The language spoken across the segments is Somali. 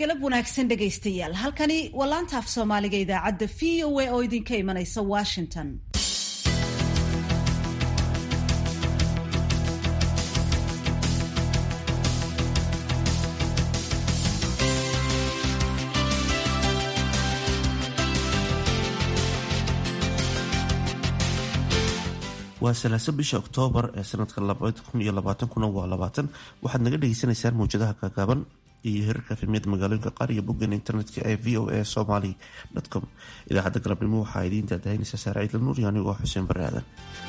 galab wanaagsan dhegaystayaal halkani waa laanta af soomaaliga idaacadda v o a oo idinka imanaysa washington waa salaaso bisha oktoobar ee sanadka kuna waa labaatan waxaad naga dhagaysanaysaan mawjadaha kaagaaban iyo hirarka efemiyada magaalooyinka qaar iyo boggan internetka ee v o a somaly com idaacadda galabnimo waxaa idiin daadahaynaysaa saare ciidla nuur iyo anigoo xuseen bare aadan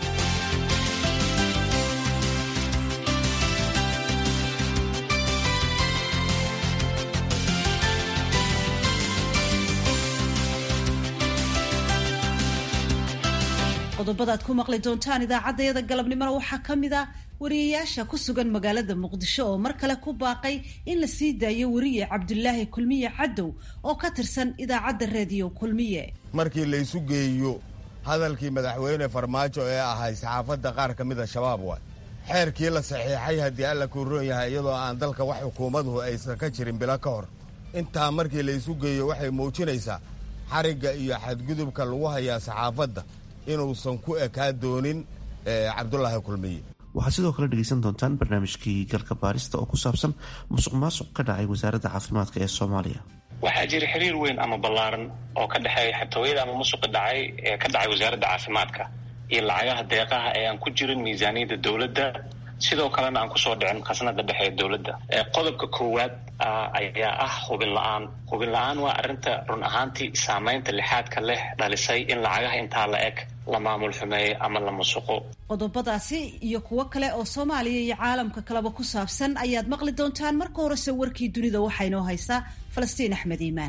qodobada aad ku maqli doontaan idaacaddayada galabnimona waxaa ka mid a wariyayaasha ku sugan magaalada muqdisho oo mar kale ku baaqay in la sii daayo weriye cabdulaahi kulmiye cadow oo ka tirsan idaacadda reediyo kulmiye markii laysu geeyo hadalkii madaxweyne farmaajo ee ahay saxaafadda qaar ka mida shabaab waay xeerkii la saxiixay haddii alla kuu roon yahay iyadoo aan dalka wax xukuumaduhu aysan ka jirin bilo ka hor intaa markii laysu geeyo waxay muujinaysaa xarigga iyo xadgudubka lagu hayaa saxaafadda inuusan ku ekaa doonin cabdulaahi kulmiye waxaad sidoo kale dhegaysan doontaan barnaamijkii galka baarista oo ku saabsan musuq maasuq ka dhacay wasaaradda caafimaadka ee soomaaliya waxaa jira xiriir weyn ama ballaaran oo ka dhexeeya xatooyada ama musuqa dhacay ee ka dhacay wasaaradda caafimaadka iyo lacagaha deeqaha ee aan ku jirin miisaaniyadda dowladda sidoo kalena aan kusoo dhicin khasnada dhexe ee dowladda qodobka koowaad ayaa ah hubin la-aan hubin la-aan waa arrinta run ahaantii saamaynta lixaadka leh dhalisay in lacagaha intaa la eg la maamul xumeeyo ama la musuqo qodobadaasi iyo kuwo kale oo soomaaliya iyo caalamka kaleba ku saabsan ayaad maqli doontaan marka horese warkii dunida waxaa inoo haysaa falastiin axmed iimaan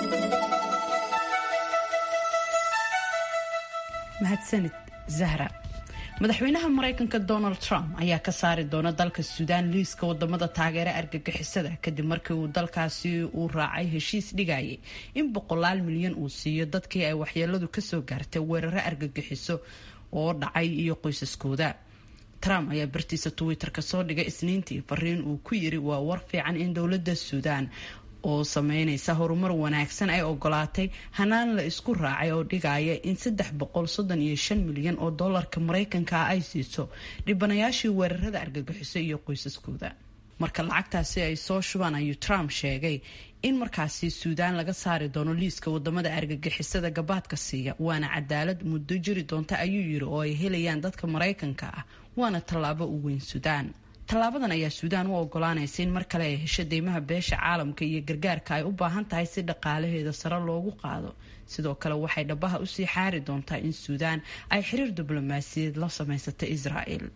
mahadsanid zahra madaxweynaha maraykanka donald trump ayaa ka saari doona dalka suudaan liiska wadamada taageera argagixisada kadib markii uu dalkaasi uu raacay heshiis dhigayay in boqolaal milyan uu siiyo dadkii ay waxyeeladu kasoo gaartay weeraro argagixiso oo dhacay iyo qoysaskooda trump ayaa bartiisa twitter-ka soo dhigay isniintii fariin uu ku yiri waa war fiican in dowlada suudaan oo sameynaysa horumar wanaagsan ay ogolaatay hanaan la isku raacay oo dhigaya in saddex boqol soddon iyo shan milyan oo doolarka maraykanka ah ay siiso dhibanayaashii weerarada argagixiso iyo qoysaskooda marka lacagtaasi ay soo shubaan ayuu trump sheegay in markaasi suudaan laga saari doono liiska wadamada argagixisada gabaadka siiya waana cadaalad muddo jiri doonta ayuu yiri oo ay helayaan dadka maraykanka ah waana tallaabo u weyn suudaan tallaabadan ayaa suudaan u ogolaanaysa in mar kale ay hesho deymaha beesha caalamka iyo gargaarka ay u baahan tahay si dhaqaalaheeda sare loogu qaado sidoo kale waxay dhabaha usii xaari doontaa in suudaan ay xiriir diblomaasiyaed la samaysata israa'el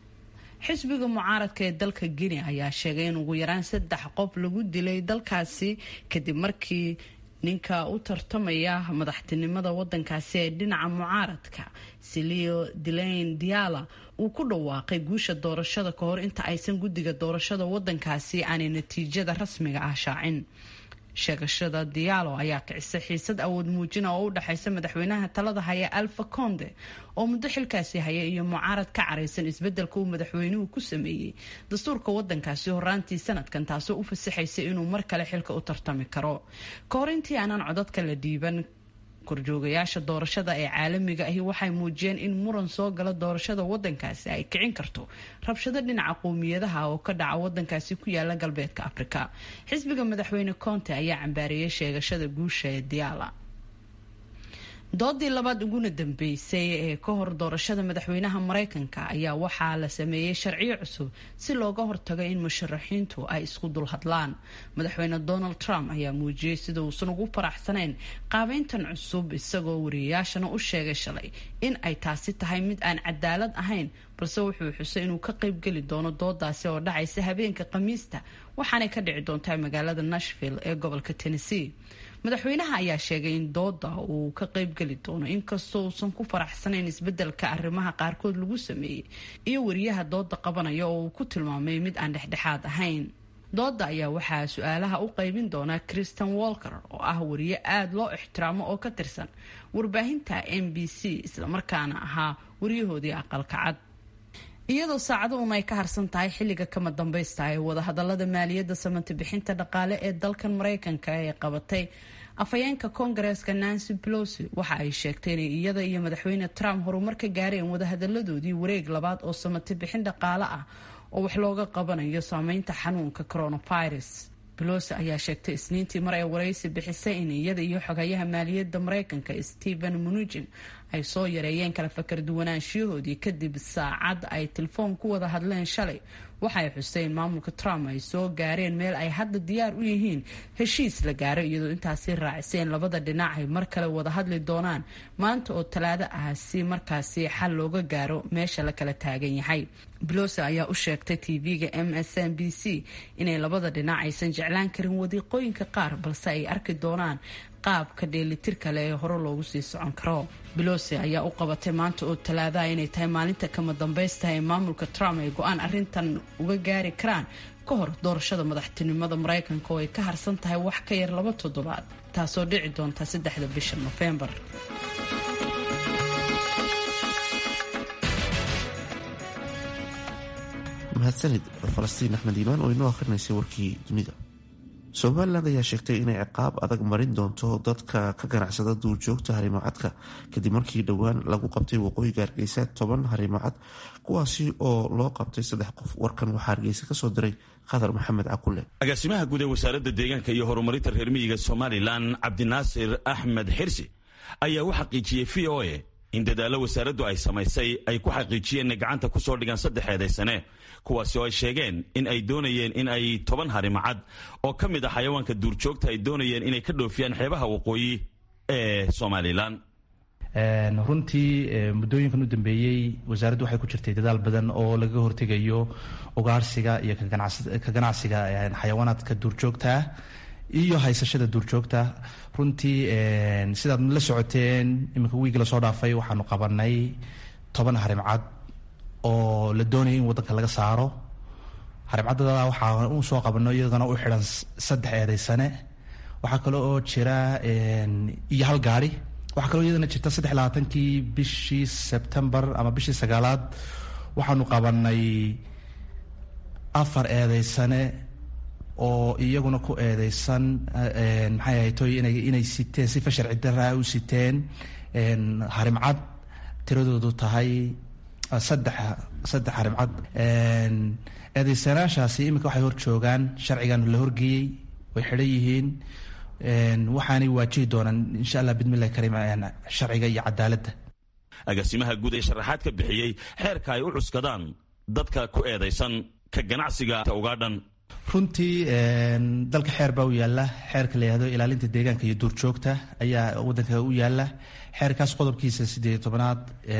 xisbiga mucaaradka ee dalka guinea ayaa sheegay in ugu yaraan saddex qof lagu dilay dalkaasi kadib markii ninka u tartamaya madaxtinimada wadankaasi ee dhinaca mucaaradka silio dilayn diala uu ku dhawaaqay guusha doorashada ka hor inta aysan guddiga doorashada wadankaasi aanay natiijada rasmiga ah shaacin sheegashada dialo ayaa kicisay xiisad awood muujina oo u dhexaysa madaxweynaha talada haya alfa conde oo muddo xilkaasi haya iyo mucaarad ka caraysan isbedelka uu madaxweynuhu ku sameeyey dastuurka wadankaasi horaantii sanadkan taasoo u fasaxaysa inuu mar kale xilka u tartami karo ka hor intii aanan codadka la dhiiban korjoogayaasha doorashada ee caalamiga ahi waxay muujiyeen in muran soo gala doorashada wadankaasi ay kicin karto rabshado dhinaca qowmiyadaha oo ka dhaca wadankaasi ku yaala galbeedka afrika xisbiga madaxweyne conte ayaa cambaariyey sheegashada guusha ee diala doodii labaad uguna dambeysay ee ka hor doorashada madaxweynaha maraykanka ayaa waxaa la sameeyey sharciyo cusub si looga hortago in musharaxiintu ay isku dulhadlaan madaxweyne donald trump ayaa muujiyey sida uusan ugu faraxsanayn qaabeyntan cusub isagoo wariyayaashana u sheegay shalay in ay taasi tahay mid aan cadaalad ahayn balse wuxuu xusay inuu ka qaybgeli doono doodaasi oo dhacaysa habeenka khamiista waxaanay ka dhici doontaa magaalada nashville ee gobolka tennessee madaxweynaha ayaa sheegay in dooda uu ka qaybgeli doono inkastoo uusan ku faraxsanayn isbedelka arrimaha qaarkood lagu sameeyey iyo wariyaha dooda qabanaya oo uu ku tilmaamay mid aan dhexdhexaad ahayn dooda ayaa waxaa su-aalaha u qaybin doona christian walker oo ah wariye aada loo ixtiraamo oo ka tirsan warbaahinta m b c islamarkaana ahaa wariyahoodii aqalka cad iyadoo saacado un ay ka harsan tahay xilliga kama dambaysta ee wadahadalada maaliyadda samati bixinta dhaqaale ee dalkan maraykanka ee qabatay afhayeenka koongareeska nancy pelosi waxa ay sheegtay inay iyada iyo madaxweyne trump horumar ka gaareen wadahadaladoodii wareeg labaad oo samati bixin dhaqaale ah oo wax looga qabanayo saameynta xanuunka coronavirus belosi ayaa sheegtay isniintii mar ay waraysi bixisay in iyada iyo xogayaha maaliyadda maraykanka stephen munugin ay soo yareeyeen kala fakar duwanaanshiyahoodii kadib saacad ay telefoon ku wada hadleen shalay waxay xuseen maamulka trump ay soo gaareen meel ay hadda diyaar u yihiin heshiis la gaaro iyadoo intaasi raaciseen labada dhinac ay mar kale wada hadli doonaan maanta oo talaado ah si markaasi xal looga gaaro meesha la kala taagan yahay belosi ayaa u sheegtay tv-ga m s n b c inay labada dhinac aysan jeclaan karin wadiiqooyinka qaar balse ay arki doonaan qaabka dheelitir kale ee hore loogu sii socon karo belosi ayaa u qabatay maanta oo talaadaha inay tahay maalinta kama dambaysta ee maamulka trump ay go-aan arintan uga gaari karaan ka hor doorashada madaxtinimada maraykanka oo ay ka harsan tahay wax ka yar laba toddobaad taasoo dhici doonta saddexda bisha nofembar mahadsanid falastiin axmed iimaan oo inoo akrinaysay warkii dunida somalilan ayaa sheegtay inay ciqaab adag marin doonto dadka ka ganacsada duurjoogta harimacadka kadib markii dhowaan lagu qabtay waqooyiga hargeysa toban harimacad kuwaasi oo loo qabtay saddex qof warkan waxaa hargeysa kasoo diray khadar maxamed cakule agaasimaha guud ee wasaaradda deegaanka iyo horumarinta reer miyiga somalilan cabdinaasir axmed xirsi ayaa u xaqiijiyey v o a in dadaallo wasaaraddu ay samaysay ay ku xaqiijiyeen inay gacanta ku soo dhigaan saddex eedaysane kuwaasi oo ay sheegeen in ay doonayeen in ay toban harimacad oo ka mid ah xayawaanka duurjoogta ay doonayeen inay ka dhoofiyaan xeebaha waqooyi ee somalilan runtii muddooyinkan u dambeeyey wasaaraddu waxay ku jirtay dadaal badan oo lagaga hortegayo ugaarsiga iyo ka ganacsiga xayawaanaadka duurjoogta ah iyo haysashada duurjoogta runtii sidaad la socoteen iminka wiigi lasoo dhaafay waxaanu qabanay toban harimcad oo la doonaya in waddanka laga saaro harimcaddada waxaa u soo qabano iyadana u xidhan saddex eedaysane waxaa kale oo jira iyo hal gaari waxaa kaloo iyadana jirta saddex labaatankii bishii sebtembar ama bishii sagaalaad waxaanu qabanay afar eedaysane oo iyaguna ku eedeysan maxay ahaytoy inay inay siteen sifa sharci daraa u siteen harimcad tiradoodu tahay saddex saddex harimcad eedeysanaashaasi iminka waxay hor joogaan sharcigan la horgeeyey way xidhan yihiin waxaanay waajihi doonaan insha allah bidmillahi kariim sharciga iyo cadaaladda agaasimaha guud ee sharaxaad ka bixiyey xeerka ay u cuskadaan dadka ku eedaysan ka ganacsiga ugaadhan runtii dalka xeer baa u yaala xeerka la yihahdo ilaalinta deegaanka iyo duurjoogta ayaa wadanka u yaala xeerkaas qodobkiisa sideed tobanaad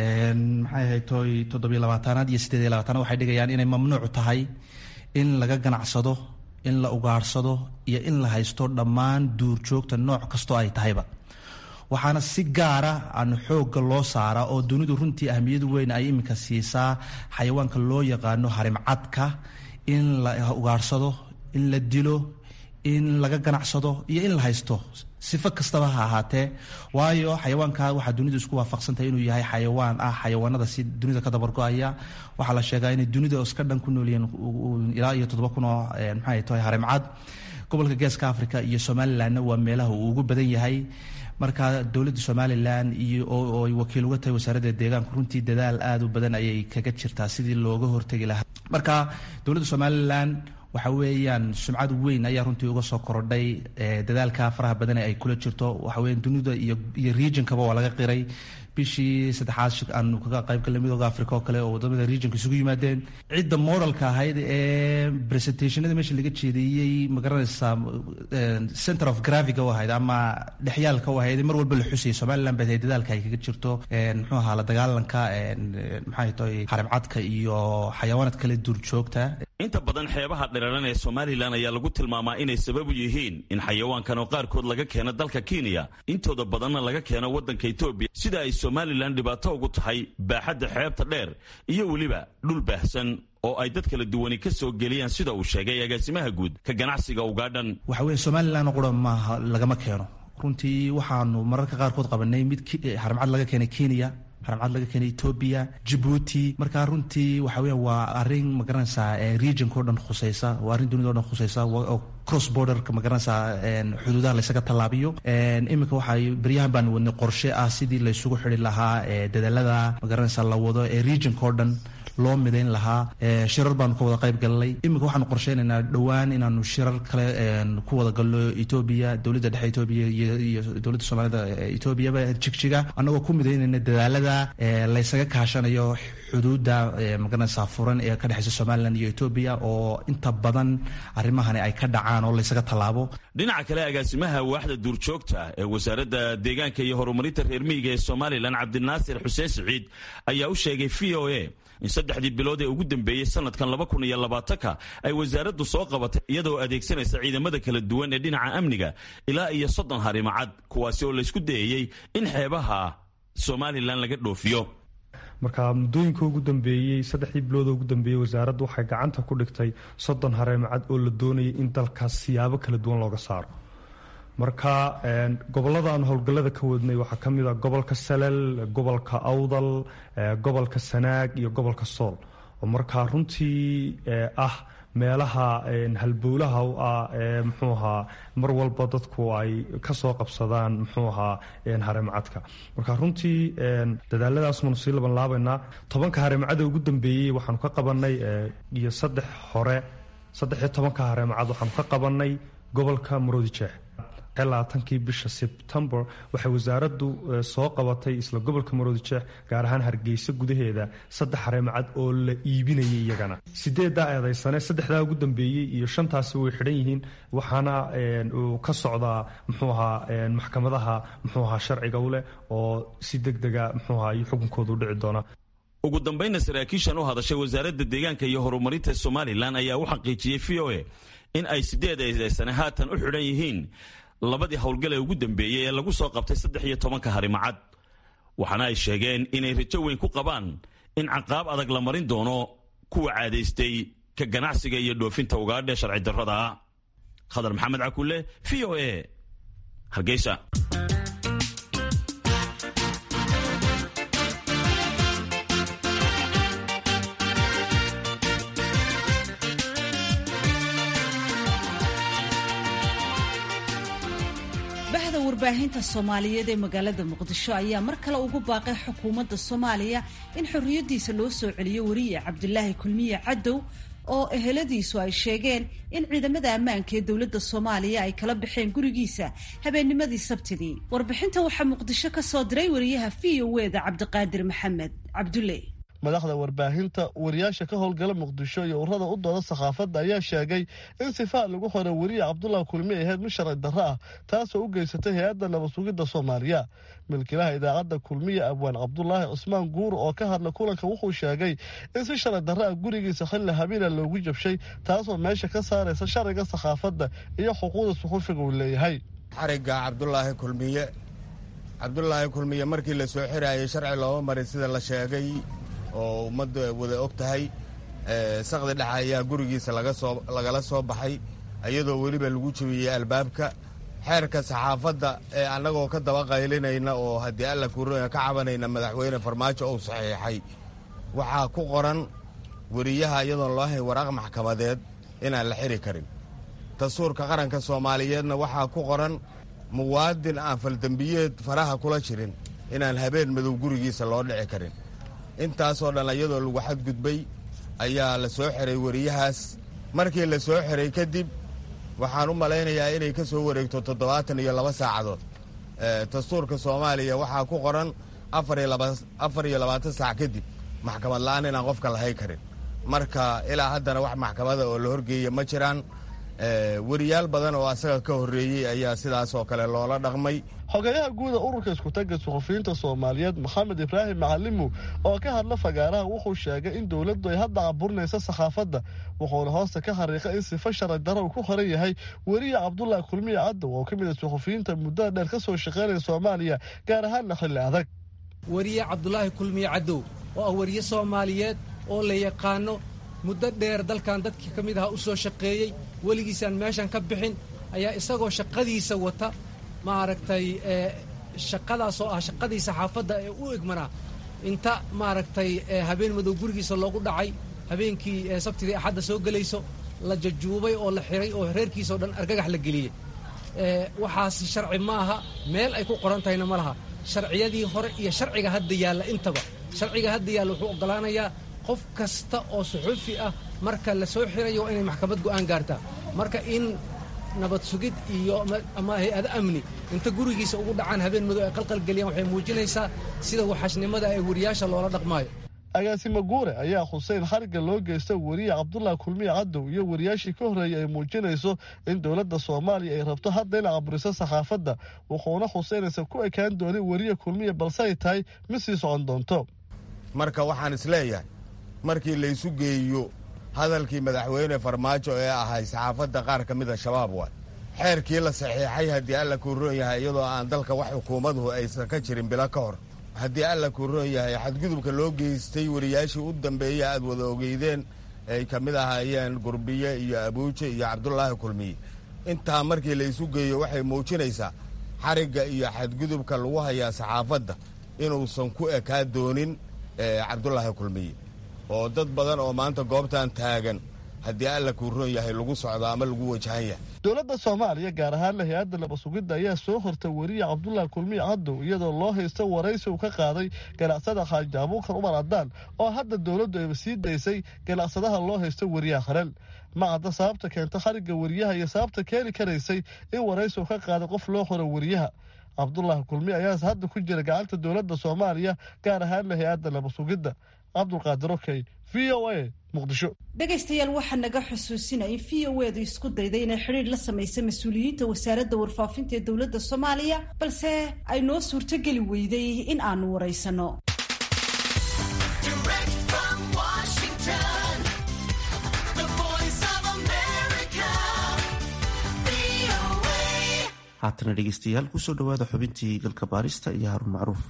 maxay ahaytoy toddobiyo labaatanaad iyo sideed iyo labaatanaad waxay dhigayaan inay mamnuuc tahay in laga ganacsado in la ugaarsado iyo in la haysto dhammaan duurjoogta nooc kastoo ay tahayba waxaana si gaara aan xoogga loo saaraa oo dunidu runtii ahmiyadu weyn ay iminka siisaa xayawaanka loo yaqaano harimcadka in la ugaarsado in la dilo in laga ganacsado iyo in la haysto sifo kastaba ha ahaatee waayo xayawaanka waxaa dunidu isku waafaqsantahay inuu yahay xayawaan ah xayawaanada si dunida ka dabargo-aya waxaa la sheegaa inay dunida iska dhan ku noolyihiin ilaa iyo toddoba kun oo maxay tahay harimcad gobolka geeska africa iyo somalilandna waa meelaha uu ugu badan yahay marka dowladda somalilan iyo oo ay wakiil uga tahay wasaaradda deegaanku runtii dadaal aada u badan ayay kaga jirtaa sidii looga hortegi lahaa marka dowladda somalilan waxa weeyaan sumcad weyn ayaa runtii uga soo korodhay dadaalka faraha badan ay kula jirto waxa weyan dunida iyo iyo regionkaba waa laga qiray bishii saddexaad aanu kaga qaybgalnay midooda africa oo kale oo wadamada regionka isugu yimaadeen cidda moralka ahayd ee presentationada meesha laga jeediyey magaranaysaa center of graviga u ahayd ama dhexyaalka u ahayd mar walba la xusayay somaliland baa dadaalka ay kaga jirto muxuu ahaa la dagaalanka maxay tahay harimcadka iyo xayawaanad kale duurjoogta inta badan xeebaha dhiraran ee somalilan ayaa lagu tilmaamaa inay sabab u yihiin in xayawaankan oo qaarkood laga keeno dalka kenya intooda badanna laga keeno waddanka etoobiya sida ay somalilan dhibaato ugu tahay baaxadda xeebta dheer iyo weliba dhul baahsan oo ay dad kala duwani ka soo geliyaan sida uu sheegay agaasimaha guud ka ganacsiga ugaadhan waxa weya somalilan qura maaha lagama keeno runtii waxaanu mararka qaarkood qabanay mid harimcad laga keenay kenya haramcad laga keenay etoobiya jabuuti marka runtii waxa weya waa arrin magaranaysaa regionka o dhan khuseysa waa arrin dunida o dhan khuseysa oo cross borderka magaranaysaa xuduudaha laysaga tallaabiyo iminka waxay beryahan baan wadnay qorshe ah sidii laysugu xidi lahaa dadaalada magaranaysaa la wado ee regionka o dhan loo midayn lahaa shirar baanu ka wada qayb galnay iminka waxaanu qorsheynaynaa dhowaan inaanu shirar kale ku wada galno etoobiya dowladda dhexe etoobiya iyo dowladda soomaalida etoobiyaba jigjiga annagoo ku midaynayna dadaalada laysaga kaashanayo xuduudda magaranaysaa furan ee ka dhexeysa somalilan iyo etoobiya oo inta badan arrimahani ay ka dhacaan oo laysaga tallaabo dhinaca kale agaasimaha waaxda duurjoogta ee wasaaradda deegaanka iyo horumarinta reer miyiga ee somalilan cabdinaasir xuseen siciid ayaa u sheegay v o a in saddexdii bilood ee ugu dambeeyey sanadkan laba kun iyo labaatanka ay wasaaraddu soo qabatay iyadoo adeegsanaysa ciidamada kala duwan ee dhinaca amniga ilaa iyo soddon harimacad kuwaasi oo laysku dayayey in xeebaha somalilan laga dhoofiyo marka muddooyinka ugu dambeeyey saddexdii bilood ugu dambeeyey wasaaraddu waxay gacanta ku dhigtay soddon hareemacad oo la doonayay in dalkaas siyaabo kala duwan looga saaro marka gobolada aan howlgallada ka wadnay waxaa ka mid a gobolka salal gobolka awdal gobolka sanaag iyo gobolka sool oo markaa runtii ah meelaha halbowlaha u ah ee muxuu ahaa mar walba dadku ay kasoo qabsadaan muxuu ahaa hareemacadka marka runtii dadaaladaas maanu sii laban laabaynaa tobanka hareemacada ugu dambeeyey waxaanu ka qabanay iyo saddex hore saddex iyo tobanka hareemacad waxaanu ka qabanay gobolka maroodijeex labaatankii bisha sebtembar waxay wasaaraddu soo qabatay isla gobolka maroodijeex gaar ahaan hargeysa gudaheeda saddex hareemacad oo la iibinayay iyagana sideeddaa eedaysane saddexdaa ugu dambeeyey iyo shantaasi way xidhan yihiin waxaana uu ka socdaa muxuu ahaa maxkamadaha muxuu ahaa sharciga u leh oo si deg dega muxuu ahaa iyo xukunkooda u dhici doona ugu dambaynna saraakiishan u hadashay wasaaradda deegaanka iyo horumarinta somalilan ayaa u xaqiijiyey v o a in ay sideed eedaysane haatan u xidhan yihiin labadii howlgale ugu dambeeyey ee lagu soo qabtay saddex iyo tobanka harimacad waxaana ay sheegeen inay rajo weyn ku qabaan in caqaab adag la marin doono kuwa caadaystay ka ganacsiga iyo dhoofinta ugaadhe sharci darrada ah khadar maxamed cakulle v o a hargeysa bahda warbaahinta soomaaliyeed ee magaalada muqdisho ayaa mar kale ugu baaqay xukuumadda soomaaliya in xorriyaddiisa loo soo celiyo weriye cabdulaahi kulmiye cadow oo eheladiisu ay sheegeen in ciidamada ammaanka ee dowladda soomaaliya ay kala baxeen gurigiisa habeennimadii sabtidii warbixinta waxaa muqdisho ka soo diray wariyaha v o eda cabdiqaadir maxamed cabdulle madaxda warbaahinta wariyaasha ka howlgala muqdisho iyo urada u dooda sakhaafadda ayaa sheegay in sifaa lagu xoro weriye cabdullah kulmi ahayd mid sharci darro ah taasoo u geysatay hay-adda nabad sugidda soomaaliya milkilaha idaacadda kulmiya abwaan cabdulaahi cusmaan guur oo ka hadla kulanka wuxuu sheegay in si sharci darro ah gurigiisa xilli habiila loogu jabshay taasoo meesha ka saaraysa sharciga sakhaafadda iyo xuquuqda suxufiga uu leeyahay xarigga cabdulaahi kulmiye cabdulaahi kulmiye markii la soo xiraayay sharci looma marin sida la sheegay oo ummadda wada og tahay saqdi dhexa ayaa gurigiisa lagala soo baxay iyadoo weliba lagu jebiyey albaabka xeerka saxaafadda ee annagoo ka daba qaylinayna oo haddii alla kuurooya ka cabanayna madaxweyne farmaajo uu saxiixay waxaa ku qoran weriyaha iyadoon loo hayn waraaq maxkamadeed inaan la xiri karin dastuurka qaranka soomaaliyeedna waxaa ku qoran muwaadin aan faldembiyeed faraha kula jirin inaan habeen madow gurigiisa loo dhici karin intaasoo dhan iyadoo lagu xadgudbay ayaa la soo xiray weriyahaas markii la soo xiray kadib waxaan u malaynayaa inay ka soo wareegto toddobaatan iyo laba saacadood dastuurka soomaaliya waxaa ku qoran afar iyo labaatan saac kadib maxkamad la'aan inaan qofka lahay karin marka ilaa haddana wax maxkamada oo la horgeeya ma jiraan weriyaal badan oo asaga ka horreeyey ayaa sidaas oo kale loola dhaqmay xogeyaha guuda ururka iskutaga suxufiyiinta soomaaliyeed maxamed ibraahim macalimu oo ka hadla fagaaraha wuxuu sheegay in dowladdu ay hadda caburinaysa sakhaafadda wuxuuna hoosta ka xariiqay in sifa sharci daro uu ku horan yahay weriye cabdulaahi kulmiye cadow oo ka mid a suxufiyiinta muddada dheer ka soo shaqaynaya soomaaliya gaar ahaanna xilli adag weriye cabdulaahi kulmiye cadow oo ah weriye soomaaliyeed oo la yaqaano muddo dheer dalkan dadkii ka mid ahaa u soo shaqeeyey weligiisaan meeshan ka bixin ayaa isagoo shaqadiisa wata maaragtay shaqadaasoo ah shaqadii saxaafadda ee u egmanaa inta maaragtay habeen madow gurigiisa loogu dhacay habeenkii sabtidii axadda soo gelayso la jajuubay oo la xiray oo reerkiisa o dhan argagax la geliyey waxaasi sharci ma aha meel ay ku qoran tahayna ma laha sharciyadii hore iyo sharciga hadda yaalla intaba sharciga hadda yaalla wuxuu oggolaanayaa qof kasta oo suxuufi ah marka la soo xirayo waa inay maxkamad go'aan gaartaa marka in nabad sugid iyo ama hay-ado amni inta gurigiisa ugu dhacaan habeen madow ay qalqalgeliyaan waxay muujinaysaa sida waxashnimada ee wariyaasha loola dhaqmaayo agaasimo guure ayaa xuseen xariga loo geysta weriye cabdullah kulmiye cadow iyo wariyaashii ka horreeyay ay muujinayso in dowladda soomaaliya ay rabto hadda in caburiso saxaafadda wuxuuna xuseynaysa ku ekaan doonin weriye kulmiye balse ay tahay mid sii socon doonto marka waxaan isleeyahay markii laysu geeyo hadalkii madaxweyne farmaajo ee ahay saxaafadda qaar ka mida shabaab waay xeerkii la saxiixay haddii alla kuu roon yahay iyadoo aan dalka wax xukuumaduhu aysan ka jirin bilo ka hor haddii alla kuu roon yahay xadgudubka loo geystay wariyaashii u dambeeya aad wada ogeydeen ay ka mid ahaayeen gurbiye iyo abuuje iyo cabdulaahi kulmiye intaa markii laysu geeyo waxay muujinaysaa xarigga iyo xadgudubka lagu hayaa saxaafadda inuusan ku ekaa doonin cabdulaahi kulmiye oo dad badan oo maanta goobtan taagan haddii alla kuu roon yahay lagu socdo ama lagu wajahan yahay dowladda soomaaliya gaar ahaanna hay-adda nabasugidda ayaa soo hortay weriye cabdullah kulmiye cadow iyadoo loo haysta waraysi uu ka qaaday ganacsada xaaji abuukar umar adaan oo hadda dowladdu ayba sii daysay ganacsadaha loo haysta weriyaha harel ma cadda sababta keenta xarigga weriyaha iyo sababta keeni karaysay in waraysi uu ka qaaday qof loo qoro weriyaha cabdullah kulmiye ayaase hadda ku jira gacanta dowladda soomaaliya gaar ahaanna hay-adda nabasugidda cabdulqaadir okey v o a muqdisho dhegaystayaal waxaa naga xusuusinaya in v o edu isku dayday inay xidhiir la samaysa mas-uuliyiinta wasaaradda warfaafinta ee dowladda soomaaliya balse ay noo suurtogeli weyday in aanu waraysano haatana dhegeystayaal kusoo dhawaada xubintii galka baarista iyo haruun macruuf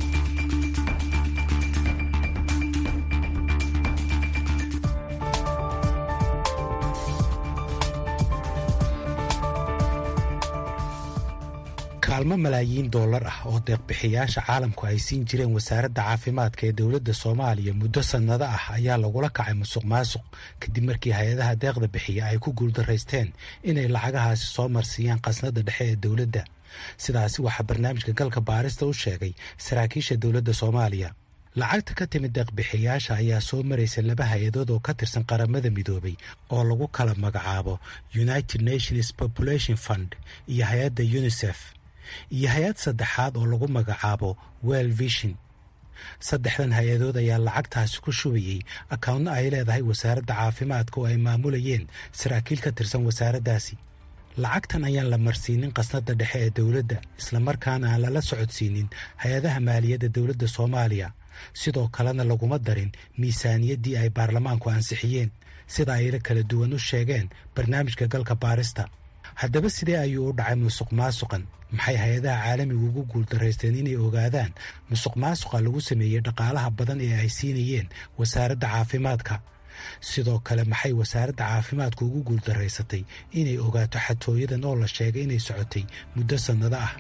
kaalmo malaayiin dollar ah oo deeqbixiyaasha caalamku ay siin jireen wasaaradda caafimaadka ee dowladda soomaaliya muddo sannado ah ayaa lagula kacay musuq maasuq kadib markii hay-adaha deeqda bixiya ay ku guuldaraysteen inay lacagahaasi soo marsiiyaan khasnadda dhexe ee dowladda sidaasi waxaa barnaamijka galka baarista u sheegay saraakiisha dowladda soomaaliya lacagta ka timid deeqbixiyaasha ayaa soo maraysa laba hay-adood oo ka tirsan qaramada midoobay oo lagu kala magacaabo united nations population fund iyo hay-adda unisef iyo hay-ad saddexaad oo lagu magacaabo well vision saddexdan hay-adood ayaa lacagtaasi ku shubayey akawntna ay leedahay wasaaradda caafimaadka oo ay maamulayeen saraakiil ka tirsan wasaaraddaasi lacagtan ayaan la marsiinin khasnadda dhexe ee dowladda islamarkaana aan lala socodsiinin hay-adaha maaliyadda dowladda soomaaliya sidoo kalena laguma darin miisaaniyaddii ay baarlamaanku ansixiyeen sida ayla kala duwan u sheegeen barnaamijka galka baarista haddaba sidee ayuu u dhacay musuq maasuqan maxay hay-adaha caalamigu ugu guuldaraysteen inay ogaadaan musuq maasuqa lagu sameeyey dhaqaalaha badan ee ay siinayeen wasaaradda caafimaadka sidoo kale maxay wasaaradda caafimaadku ugu guuldaraysatay inay ogaato xatooyadan oo la sheegay inay socotay muddo sannado ah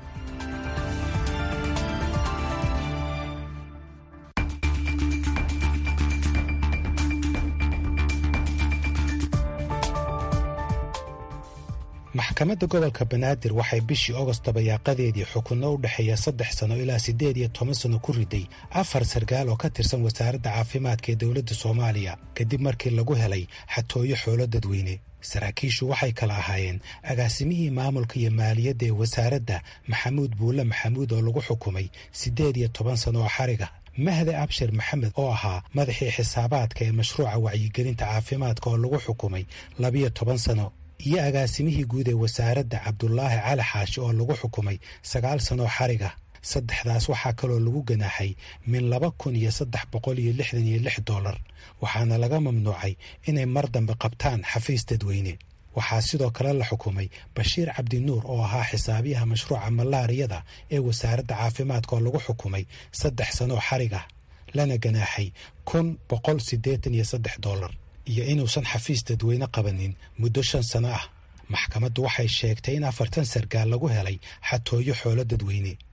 maxkamadda gobolka banaadir waxay bishii ogost dabayaaqadeedii xukunno u dhexeeya saddex sano ilaa siddeed iyo toban sano ku riday afar sarkaal oo ka tirsan wasaaradda caafimaadka ee dowladda soomaaliya kadib markii lagu helay xatooyo xoolo dadweyne saraakiishu waxay kala ahaayeen agaasimihii maamulka iyo maaliyadda ee wasaaradda maxamuud buulle maxamuud oo lagu xukumay siddeed iyo toban sano oo xariga mahde abshir maxamed oo ahaa madaxii xisaabaadka ee mashruuca wacyigelinta caafimaadka oo lagu xukumay labiyo toban sano iyo agaasimihii guud ee wasaaradda cabdulaahi cali xaashi oo lagu xukumay sagaal sanoo xariga saddexdaas waxaa kaloo lagu ganaaxay min laba kun iyo saddex boqol iyo lixdan iyo lix dollar waxaana laga mamnuucay inay mar dambe qabtaan xafiis dadweyne waxaa sidoo kale la xukumay bashiir cabdinuur oo ahaa xisaabiyaha mashruuca malaariyada ee wasaaradda caafimaadka oo lagu xukumay saddex sanoo xariga lana ganaaxay kun boqol siddeetan iyo saddex dollar iyo inuusan xafiis dadweyne qabanin muddo shan sano ah maxkamaddu waxay sheegtay in afartan sargaal lagu helay xatooyo xoolo dadweyne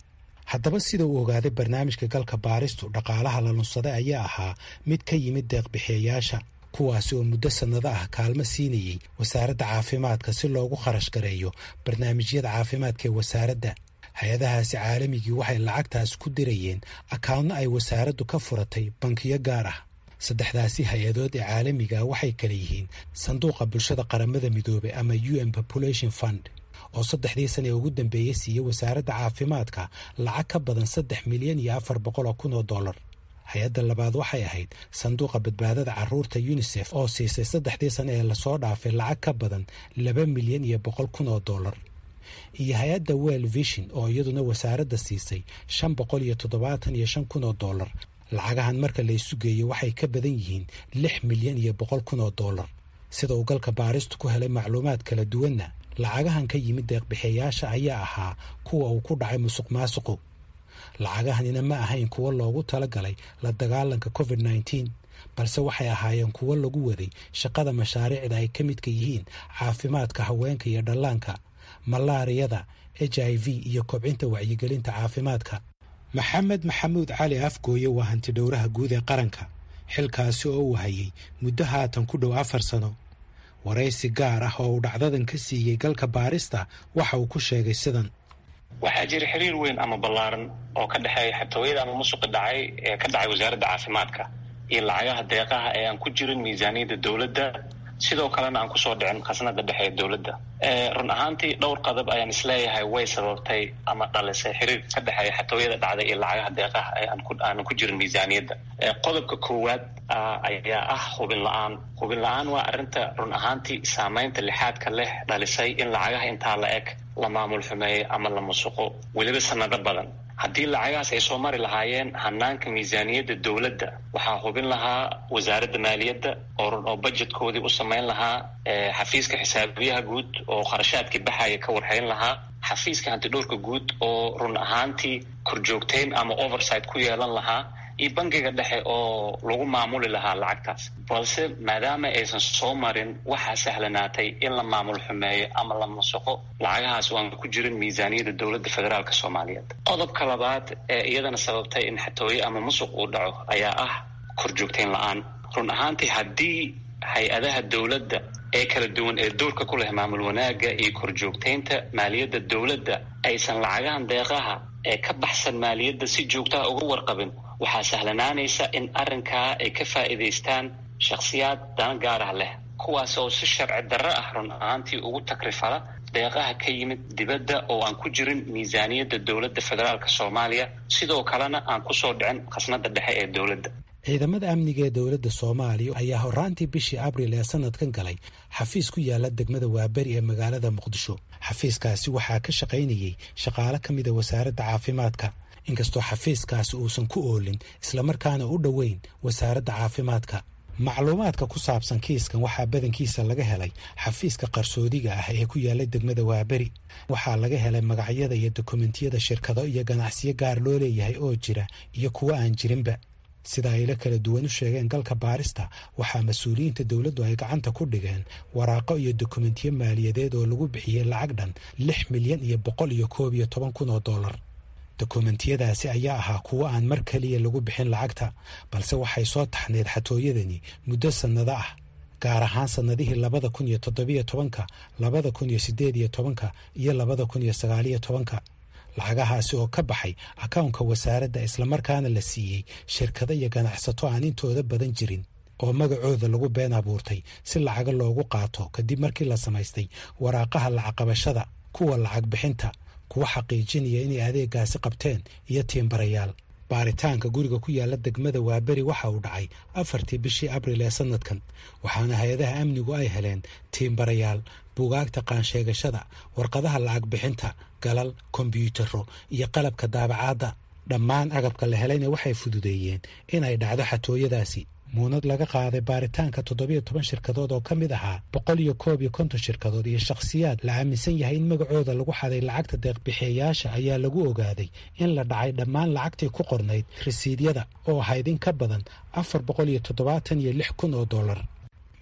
haddaba sida uu ogaaday barnaamijka galka baaristu dhaqaalaha la lunsaday ayaa ahaa mid ka yimid deeqbixiyayaasha kuwaasi oo muddo sannado ah kaalmo siinayey wasaaradda caafimaadka si loogu kharash gareeyo barnaamijyada caafimaadka ee wasaaradda hay-adahaasi caalamigii waxay lacagtaas ku dirayeen akawnno ay wasaaraddu ka furatay bankiyo gaar ah saddexdaasi hay-adood ee caalamiga waxay kala yihiin sanduuqa bulshada qaramada midoobey ama u n population fund oo saddexdii sana ee ugu dambeeyey siiyey wasaaradda caafimaadka lacag ka badan saddex milyan iyo afar boqol oo kun oo dollar hay-adda labaad waxay ahayd sanduuqa badbaadada caruurta unisef oo siisay saddexdii sane ee lasoo dhaafay lacag ka badan laba milyan iyo boqol kun oo dollar iyo hay-adda well vision oo iyaduna wasaaradda siisay shan boqol iyo toddobaatan iyo shan kun oo dollar lacagahan marka la isu geeyo waxay ka badan yihiin lix milyan iyo boqol kun oo dollar sida uu galka baaristu ku helay macluumaad kala duwanna lacagahan ka yimid deeqbixiyayaasha ayaa ahaa kuwa uu ku dhacay musuq maasuqu lacagahanina ma ahayn kuwo loogu talagalay la dagaalanka covid nneteen balse waxay ahaayeen kuwo lagu waday shaqada mashaariicda ay ka midka yihiin caafimaadka haweenka iyo dhallaanka malaariyada h i v iyo kobcinta wacyigelinta caafimaadka maxamed maxamuud cali afgooye waa hanti dhowraha guud ee qaranka xilkaasi oo uu hayay muddo haatan ku dhow afar sano waraysi gaar ah oo uu dhacdadan ka siiyey galka baarista waxa uu ku sheegay sidan waxaa jira xiriir weyn ama ballaaran oo ka dhexeeya xatooyada ama musuqi dhacay ee ka dhacay wasaaradda caafimaadka iyo lacagaha deeqaha ee aan ku jirin miisaaniyadda dowladda sidoo kalena aan kusoo dhicin khasnada dhexe ee dowladda run ahaantii dhowr qadab ayaan isleeyahay way sababtay ama dhalisay xiriir ka dhexeeya xatooyada dhacday iyo lacagaha deeqaha ee aanan ku jirin miisaaniyadda qodobka koowaad ayaa ah hubin la-aan hubin la-aan waa arrinta run ahaantii saameynta lixaadka leh dhalisay in lacagaha intaa la eg la maamul xumeeyo ama la musuqo weliba sanado badan haddii lacagahaas ay soo mari lahaayeen hanaanka miisaaniyadda dowladda waxaa hubin lahaa wasaaradda maaliyadda oo oo budjetkoodii u samayn lahaa xafiiska xisaabiyaha guud oo kharashaadkii baxaya ka warhayn lahaa xafiiska hantidhowrka guud oo run ahaantii korjoogteyn ama oversight ku yeelan lahaa iyo bangiga dhexe oo lagu maamuli lahaa lacagtaas balse maadaama aysan soo marin waxaa sahlanaatay in la maamul xumeeyo ama la musuqo lacagahaas oo aan ku jirin miisaaniyadda dowladda federaalk soomaaliyeed qodobka labaad ee iyadana sababtay in xatooye ama musuq uu dhaco ayaa ah korjoogteyn la-aan run ahaantii haddii hay-adaha dowladda ee kala duwan ee doorka ku leh maamul wanaagga iyo korjoogteynta maaliyadda dowladda aysan lacagahan deeqaha ee ka baxsan maaliyadda si joogtaha uga warqabin waxaa sahlanaanaysa in arrinkaa ay ka faa'iidaystaan shakhsiyaad dana gaar ah leh kuwaas oo si sharci darro ah run ahaantii ugu takrifala deeqaha ka yimid dibadda oo aan ku jirin miisaaniyadda dowladda federaalk soomaaliya sidoo kalena aan kusoo dhicin khasnada dhexe ee dowladda ciidamada amniga ee dowladda soomaaliya ayaa horaantii bishii abril ee sanadkan galay xafiis ku yaala degmada waaberi ee magaalada muqdisho xafiiskaasi waxaa ka shaqaynayey shaqaale ka mida wasaaradda caafimaadka inkastoo xafiiskaasi uusan ku oolin islamarkaana u dhoweyn wasaaradda caafimaadka macluumaadka ku saabsan kiiskan waxaa badankiisa laga helay xafiiska qarsoodiga ah ee ku yaala degmada waaberi waxaa laga helay magacyada iyo dokumentiyada shirkado iyo ganacsiyo gaar loo leeyahay oo jira iyo kuwo aan jirinba sida ayla kala duwan u sheegeen galka baarista waxaa mas-uuliyiinta dowladdu ay gacanta ku dhigeen waraaqo iyo dokumentiyo maaliyadeed oo lagu bixiyey lacag dhan lix milyan iyo boqol iyo koob iyo toban kun oo dollar dokumentiyadaasi ayaa ahaa kuwo aan mar keliya lagu bixin lacagta balse waxay soo taxneed xatooyadani muddo sannado ah gaar ahaan sannadihii labada kun iyo toddobiyo tobanka labada kun iyo siddeed iyo tobanka iyo labada kun iyo sagaaliyo tobanka lacagahaasi oo ka baxay akawnka wasaaradda islamarkaana la siiyey shirkado iyo ganacsato aan intooda badan jirin oo magacooda lagu been abuurtay si lacaga loogu qaato kadib markii la samaystay waraaqaha lacagqabashada kuwa lacag bixinta kuwa xaqiijinaya inay adeegaasi qabteen iyo tiimbarayaal baaritaanka guriga ku yaala degmada waaberi waxa uu dhacay afartii bishii abril ee sanadkan waxaana hay-adaha amnigu ay heleen tiimbarayaal buugaagta qaansheegashada warqadaha lacag bixinta galal kombyuutaro iyo qalabka daabacaadda dhammaan agabka la helayna waxay fududeeyeen in ay dhacdo xatooyadaasi muunad laga qaaday baaritaanka toddobiyo toban shirkadood oo ka mid ahaa boqol iyo koob iyo konton shirkadood iyo shakhsiyaad la aaminsan yahay in magacooda lagu xaday lacagta deeqbixiyayaasha ayaa lagu ogaaday in la dhacay dhammaan lacagtii ku qornayd rasiidyada oo ahayd in ka badan afar boqol iyo toddobaatan iyo lix kun oo dollar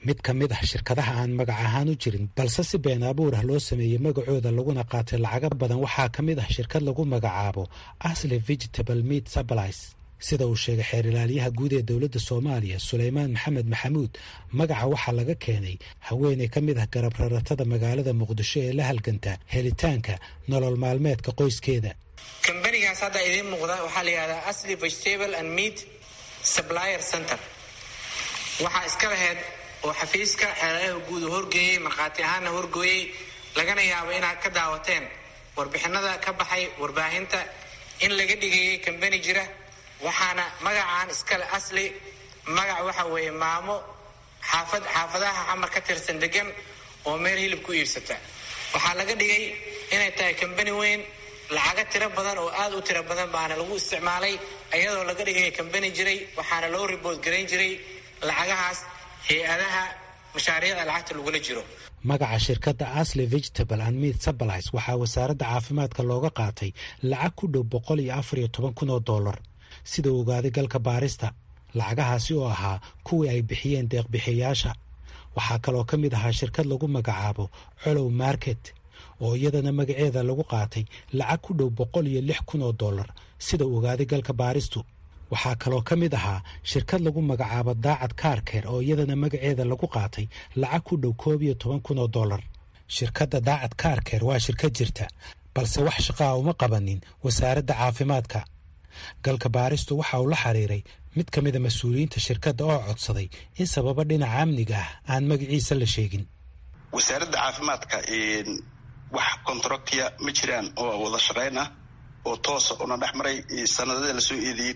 mid ka mid ah shirkadaha aan magac ahaan u jirin balse si been abuur ah loo sameeyey magacooda laguna qaatay lacago badan waxaa ka mid ah shirkad lagu magacaabo asli vegetable meat supplies sida uu sheegay xeer ilaaliyaha guud ee dowladda soomaaliya suleymaan maxamed maxamuud magaca waxaa laga keenay haweeney ka mid ah garab raratada magaalada muqdisho ee la halganta helitaanka nolol maalmeedka qoyskeeda kambanigaas hadda idiin muuqda waxaa la yidhahdaa asli vegetable and meat supplier center waxaa iska laheyd oo xafiiska xeeladaha guud u horgeeyey markhaati ahaanna horgooyey lagana yaabo inaad ka daawateen warbixinada ka baxay warbaahinta in laga dhigayay kambani jira waxaana magacaan iskale asli magac waxa weeye maamo xaafad xaafadaha xamar ka tirsan degan oo meel hilib ku iibsata waxaa laga dhigay inay tahay kambani weyn lacago tiro badan oo aada u tiro badan baana lagu isticmaalay iyadoo laga dhigaya kambani jiray waxaana loo ribood garayn jiray lacagahaas hay-adaha mashaariicda lacagta lagula jiro magaca shirkadda asli vegetable and meat supplies waxaa wasaaradda caafimaadka looga qaatay lacag ku dhow boqol iyo afar iyo toban kun oo dollar sida uu ogaaday galka baarista lacagahaasi oo ahaa kuwii ay bixiyeen deeqbixiyayaasha waxaa kaloo ka mid ahaa shirkad lagu magacaabo colow market oo iyadana magaceeda lagu qaatay lacag ku dhow boqol iyo lix kun oo dollar sida uu ogaaday galka baaristu waxaa kaloo ka mid ahaa shirkad lagu magacaabo daacad kaarkeer oo iyadana magaceeda lagu qaatay lacag ku dhow koob iyo toban kun oo dollar shirkadda daacad kaarkeer waa shirkad jirta balse wax shaqaa uma qabanin wasaaradda caafimaadka galka baaristu waxa uu la xiriiray mid ka mida mas-uuliyiinta shirkadda oo codsaday in sababo dhinaca amniga ah aan magaciisa la sheegin wasaaradda caafimaadka wax contractiya ma jiraan oo wada shaqayn ah oo toosa una dhex maray sanadada lasoo eedeeyey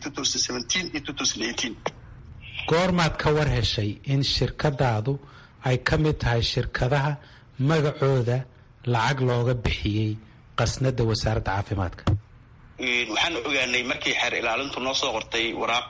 iyo goormaad ka war heshay in shirkadaadu ay ka mid tahay shirkadaha magacooda lacag looga bixiyey qasnada wasaaradda caafimaadka waxaan ogaanay markii xeer ilaalintu noo soo qortay waraaq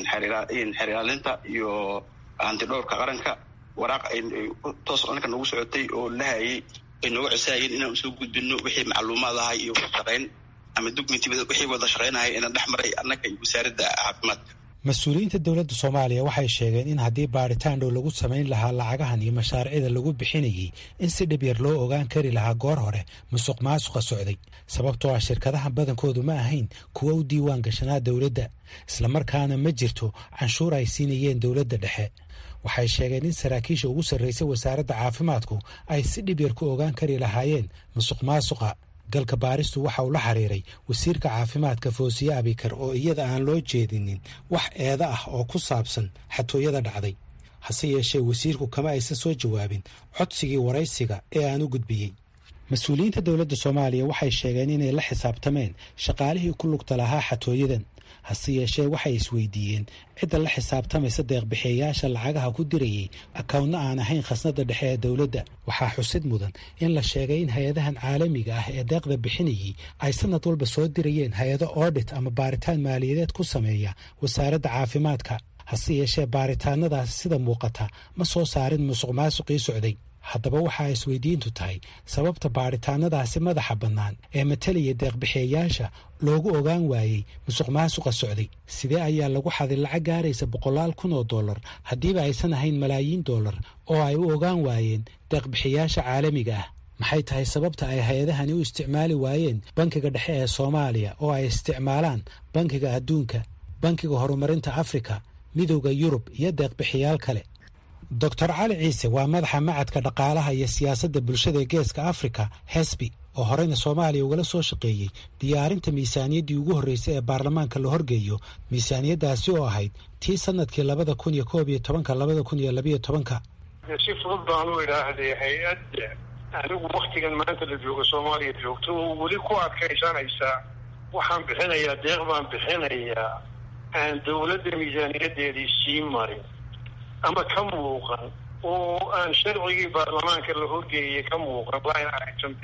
xeer ilaalinta iyo hantidhowrka qaranka waraaq toos ninka noogu socotay oo lahayay ay nooga codsahayeen inaan usoo gudbino wixii macluumaad ahay iyo wadashaqayn ama documenti wixii wada shaqaynahay inaan dhex maray annaga iyo wasaaradda caafimaadka mas-uuliyiinta dowladda soomaaliya waxay sheegeen in haddii baadhitaan dhow lagu samayn lahaa lacagahan iyo mashaariicda lagu bixinayay in si dhib yar loo ogaan kari lahaa goor hore musuq maasuqa socday sababtoo ah shirkadaha badankoodu ma ahayn kuwa u diiwaan gashanaa dowladda islamarkaana ma jirto canshuur ay siinayeen dowladda dhexe waxay sheegeen in saraakiisha ugu sarraysay wasaaradda caafimaadku ay si dhib yar ku ogaan kari lahaayeen musuq maasuqa galka baaristu waxa uu la xiriiray wasiirka caafimaadka foosiye abikar oo iyada aan loo jeedinin wax eeda ah oo ku saabsan xatooyada dhacday hase yeeshee wasiirku kama aysan soo jawaabin codsigii waraysiga ee aan u gudbiyey mas-uuliyiinta dowladda soomaaliya waxay sheegeen inay la xisaabtameen shaqaalihii ku lugta lahaa xatooyadan hase yeeshee waxay isweydiiyeen cidda la xisaabtamaysa deeqbixiyayaasha lacagaha ku dirayay akawntna aan ahayn khasnada dhexe ee dowladda waxaa xusid mudan in la sheegay in hay-adahan caalamiga ah ee deeqda bixinayay ay sanad walba soo dirayeen hay-ado oodhit ama baaritaan maaliyadeed ku sameeya wasaaradda caafimaadka hase yeeshee baaritaanadaasi sida muuqata ma soo saarin musuq maasuqii socday haddaba waxaa isweydiintu tahay sababta baadhitaanadaasi madaxa bannaan ee matalaya deeqbixiyayaasha loogu ogaan waayey musuq maasuqa socday sidee ayaa lagu xaday lacag gaaraysa boqolaal kun oo dollar haddiiba aysan ahayn malaayiin dollar oo ay u ogaan waayeen deeqbixiyayaasha caalamiga ah maxay tahay sababta ay hay-adahani u isticmaali waayeen bankiga dhexe ee soomaaliya oo ay isticmaalaan bankiga adduunka bankiga horumarinta afrika midowda yurub iyo deeqbixiyaal kale doctor cali ciise waa madaxa macadka dhaqaalaha iyo siyaasadda bulshada ee geeska afrika hesbi oo horeyna soomaaliya ugala soo shaqeeyey diyaarinta miisaaniyaddii ugu horreysay ee baarlamaanka la horgeeyo miisaaniyaddaasi oo ahayd tii sanadkii labada kun iyo koob iyo tobanka labada kun iyo labiyo tobanka si fudud baan u idhaahday hay-adda anigu waktigan maanta la joogo soomaaliya joogto oo weli ku adkaysanaysaa waxaan bixinayaa deeq baan bixinayaa aan dowladda miisaaniyadeedii sii marin ama ka muuqan oo aan sharcigii baarlamaanka la horgeeyay ka muuqan line items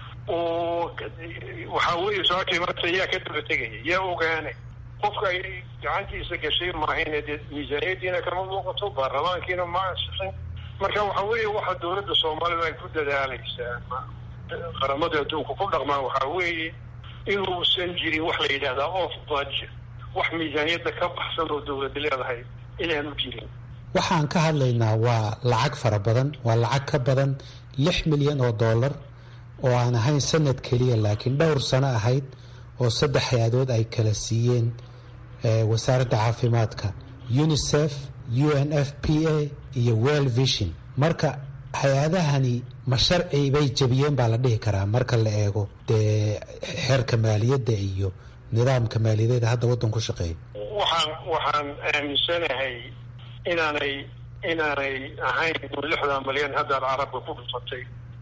oo waxaa weeye sababtay marta yaa ka daba tegaya yaa ogaanay qofka ay gacantiisa gashay maahayne dee miisaaniyadiina kama muuqato baarlamaankiina ma ansixin marka waxa weeye waxa dowladda soomaalida ay ku dadaalaysaa qaramada adduunka ku dhaqmaan waxaa weeye inuusan jirin wax la yidhahdaa off budget wax miisaaniyadda ka baxsan oo dowladda leedahay inaanu jirin waxaan ka hadlaynaa waa lacag fara badan waa lacag ka badan lix milyan oo dollar oo aan ahayn sanad keliya laakiin dhowr sano ahayd oo saddex hay-adood ay kala siiyeen wasaaradda caafimaadka unisef u n f p a iyo well vision marka hay-adahani ma sharci bay jabiyeen baa la dhihi karaa marka la eego dee xeerka maaliyadda iyo nidaamka maaliyadeeda hadda waddan ku shaqeeya waxaan waxaan aaminsanahay inaanay inaanay ahayn lixdan malyan haddaad carabka ku dhufatay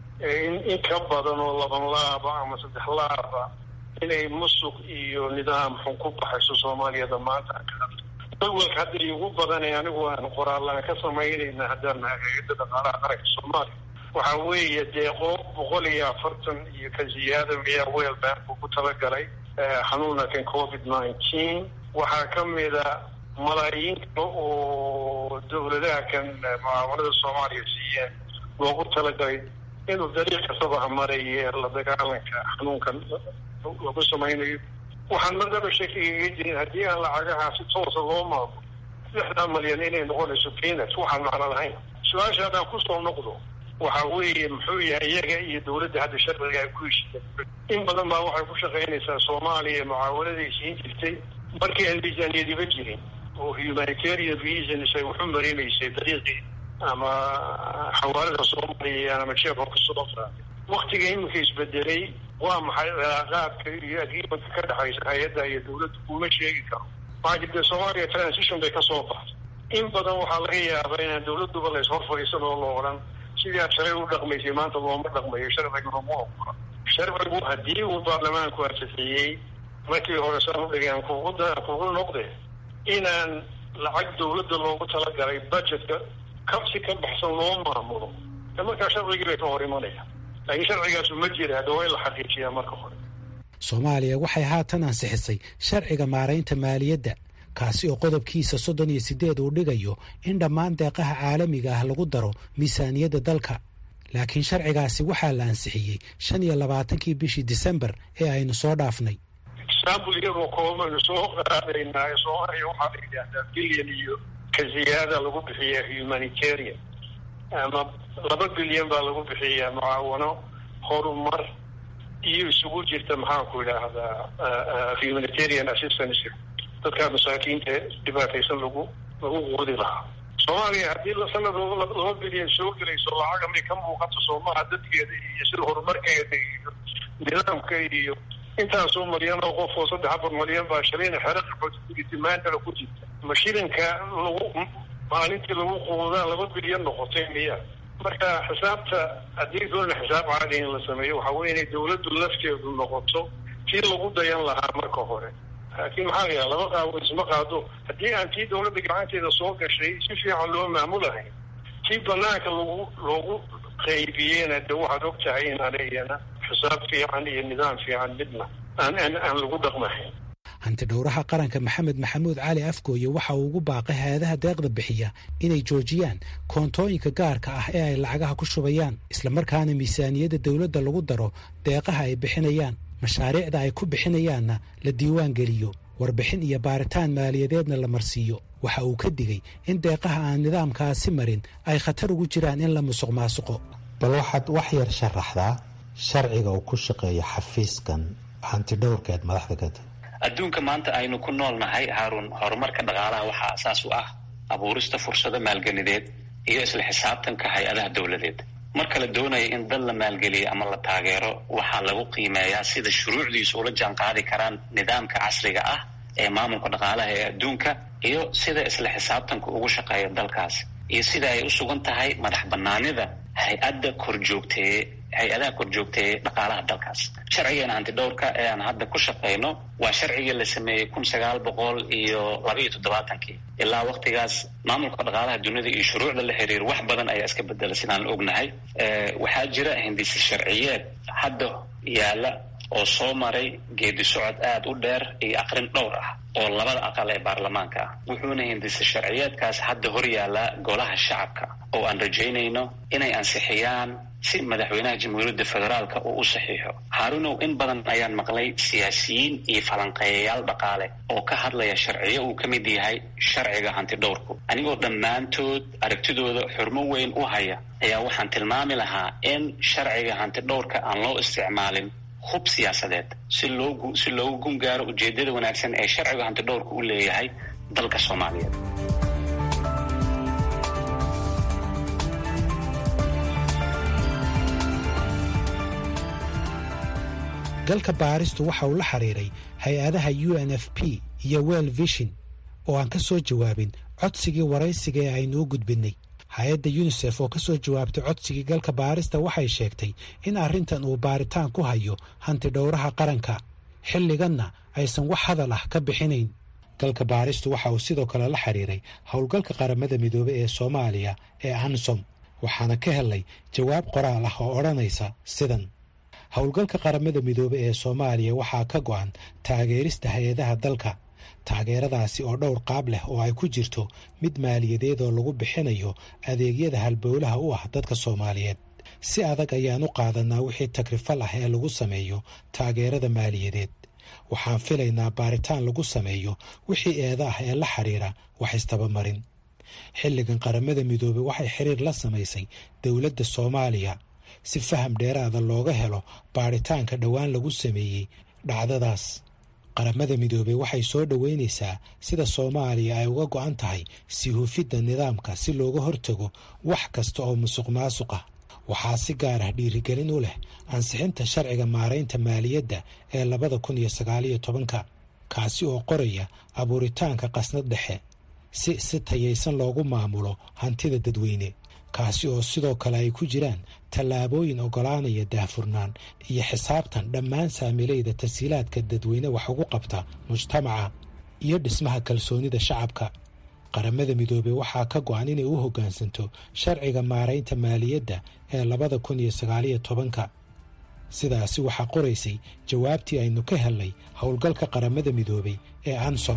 in in ka badan oo laban laaba ama saddex laaba inay musuq iyo nidaam xun ku baxayso soomaaliyada maanta awalka hadda igu badanay anigu aan qoraallaan ka samaynayna haddaan nahay hay-adda dhaqaalaha qaranka soomaaliya waxa weeye deeqo boqol iyo afartan iyo ka ziyaada miyaa weel bank ugu talagalay xanuunka kan covid nineteen waxaa ka mida malaayiin kale oo dawladaha kan mucaawanada soomaaliya siiyeen loogu talagalay inuu dariiq kastaba hamaraye la dagaalanka xanuunkan lagu samaynayo waxaan madaba shakigaga jirin haddii aan lacagaha si toosa loo maamulo lixdan malyan inay noqonayso peanut waxaan macno lahayn su-aasha haddaan kusoo noqdo waxa weeye muxuu yahay iyaga iyo dawladda hadda sharciga ay ku heshiyeen in badan baa waxay ku shaqaynaysaa soomaaliya mucaawanaday siin jirtay markii aan miisaaniyadiba jirin oo humanitarian reasons ay waxu marinaysay dariiqii ama xawaalada soomaaliya ama jeefka kusoo qaaday waktiga iminka isbedelay waa maxay cilaaqaadka iyo agreementka ka dhexaysa hay-adda iyo dawladda kuma sheegi karo maxaa jirta soomaaliya transition bay kasoo baxday in badan waxaa laga yaabaa inaan dawladduba la ishor fadhiisan oo la odhan sidii aad shalay u dhaqmaysay maanta looma dhaqmayo sharciguna ma ogola sharcigu haddii uu baarlamaanku ansixiyey markii hore saan udhigeen kugu kugu noqde inaan lacag dawladda loogu talagalay budgetka ka si ka baxsan loo maamulo de markaa sharcigii bay ka hor imanaya laakiin sharcigaasu ma jira hadda waa in la xaqiijiyaa marka hore soomaaliya waxay haatan ansixisay sharciga maaraynta maaliyadda kaasi oo qodobkiisa soddon iyo siddeed uu dhigayo in dhammaan deeqaha caalamiga ah lagu daro miisaaniyadda dalka laakiin sharcigaasi waxaa la ansixiyey shan iyo labaatankii bishii disembar ee aynu soo dhaafnay example iyagoo koobanu soo qaadaynaa soomaaliya waxaa la yidhaahdaa bilyan iyo ka ziyaada lagu bixiyaa humanitarian ama laba bilyan baa lagu bixiyaa mucaawano horumar iyo isugu jirta maxaanku idhaahdaa humanitarian assistance dadkaa masaakiinta dhibaataysan lagu lagu quudi lahaa soomaaliya haddii sanad laba bilyan soo gelayso lacaga may ka muuqato soomaha dadkeeda iyo sida horumarkeeda iyo nidaamka iyo intaasoo malyan oo qof oo saddex afar malyan baa shalayna xero qaxootitimaandala ku jirta ma shilinka lagu maalintii lagu quudaa laba bilyan noqotay miya marka xisaabta haddii doona xisaab caadi in la sameeyo waxa weye inay dawladdu lafteedu noqoto tii lagu dayan lahaa marka hore laakiin maxaa la yaha laba qaabo isma qaado haddii aan tii dawladda gacanteeda soo gashay si fiican loo maamulahay tii banaanka lagu loogu qaybiyeyna de waxaad og tahay inaan iyana xisaab fiican iyo nidaam fiican midna aan aan aan lagu dhaqmahayn hanti dhowraha qaranka maxamed maxamuud cali afgooye waxa uu ugu baaqay hay-adaha deeqda bixiya inay joojiyaan koontooyinka gaarka ah ee ay lacagaha ku shubayaan islamarkaana miisaaniyadda dowladda lagu daro deeqaha ay bixinayaan mashaariicda ay ku bixinayaanna la diiwaan geliyo warbixin iyo baaritaan maaliyadeedna la marsiiyo waxa uu ka digay in deeqaha aan nidaamkaasi marin ay khatar ugu jiraan in la musuq maasuqo bal waxaad wax yar sharaxdaa sharciga uu ku shaqeeyo xafiiskan hantidhowrkeed madaxda ka tahy adduunka maanta aynu ku nool nahay haarun horumarka dhaqaalaha waxaa asaas u ah abuurista fursado maalgelideed iyo isla xisaabtanka hay-adaha dowladeed marka la doonaya in dad la maalgeliyo ama la taageero waxaa lagu qiimeeyaa sida shuruucdiisu ula jaan qaadi karaan nidaamka casriga ah ee maamulka dhaqaalaha ee adduunka iyo sida isla xisaabtanka ugu shaqeeya dalkaas iyo sida ay u sugan tahay madax banaanida hay-adda korjoogteeye hay-adaha korjoogteeye dhaqaalaha dalkaas sharcigeena hantidhowrka ee aan hadda ku shaqeyno waa sharcigii la sameeyey kun sagaal boqol iyo laba iyo toddobaatankii ilaa waktigaas maamulka dhaqaalaha dunida iyo shuruucda la xiriir wax badan ayaa iska bedela sidaan ognahay waxaa jira hindise sharciyeed hadda yaala oo soo maray geedi socod aada u dheer iyo aqrin dhowr ah oo labada aqal ee baarlamaanka ah wuxuuna hindise sharciyeedkaas hadda hor yaallaa golaha shacabka oo aan rajaynayno inay ansixiyaan si madaxweynaha jamhuuriyadda federaalka uu u saxiixo haarunow in badan ayaan maqlay siyaasiyiin iyo falanqeeyayaal dhaqaale oo ka hadlaya sharciyo uu ka mid yahay sharciga hantidhowrku anigoo dhammaantood aragtidooda xurmo weyn u haya ayaa waxaan tilmaami lahaa in sharciga hantidhowrka aan loo isticmaalin hub siyaasadeed si loogu si loogu gun gaaro ujeedada wanaagsan ee sharciga hantidhowrka u leeyahay dalka soomaaliyeed galka baaristu waxa uu la xiriiray hay-adaha u n f p iyo well vision oo aan ka soo jawaabin codsigii waraysiga ee aynu u gudbinnay hay-adda yunisef oo ka soo jawaabtay codsigii galka baarista waxay sheegtay in arrintan uu baaritaan ku hayo hantidhowraha qaranka xilliganna aysan wax hadal ah ka bixinayn galka baaristu waxa uu sidoo kale la xiriiray howlgalka qaramada midoobey ee soomaaliya ee ansom waxaana ka helay jawaab qoraal ah oo odhanaysa sidan howlgalka qaramada midoobe ee soomaaliya waxaa ka go-an taageerista hay-adaha dalka taageeradaasi oo dhowr qaab leh oo ay ku jirto mid maaliyadeed oo lagu bixinayo adeegyada halbowlaha u ah dadka soomaaliyeed si adag ayaan u qaadanaa wixii takrifal ah ee lagu sameeyo taageerada maaliyadeed waxaan filaynaa baaritaan lagu sameeyo wixii eeda ah ee la xiriira wax istabamarin xilligan qaramada midoobe waxay xiriir la samaysay dowladda soomaaliya si faham dheeraada looga helo baaritaanka dhowaan lagu sameeyey dhacdadaas qaramada midoobey waxay soo dhoweynaysaa sida soomaaliya ay uga go-an tahay sii hufidda nidaamka si looga hortago wax kasta oo musuq maasuq ah waxaa si gaar ah dhiirigelin u leh ansixinta sharciga maaraynta maaliyadda ee labada kun iyo sagaaliyo tobanka kaasi oo qoraya abuuritaanka qasnad dhexe si si tayaysan loogu maamulo hantida dadweyne kaasi oo sidoo kale ay ku jiraan tallaabooyin oggolaanaya daahfurnaan iyo xisaabtan dhammaan saamilayda tashiilaadka dadweyne wax ugu qabta mujtamaca iyo dhismaha kalsoonida shacabka qaramada midoobey waxaa ka go-an inay u hoggaansanto sharciga maaraynta maaliyadda ee labada kun iyo sagaaliyo tobanka sidaasi waxaa qoraysay jawaabtii aynu ka helnay howlgalka qaramada midoobey ee ansom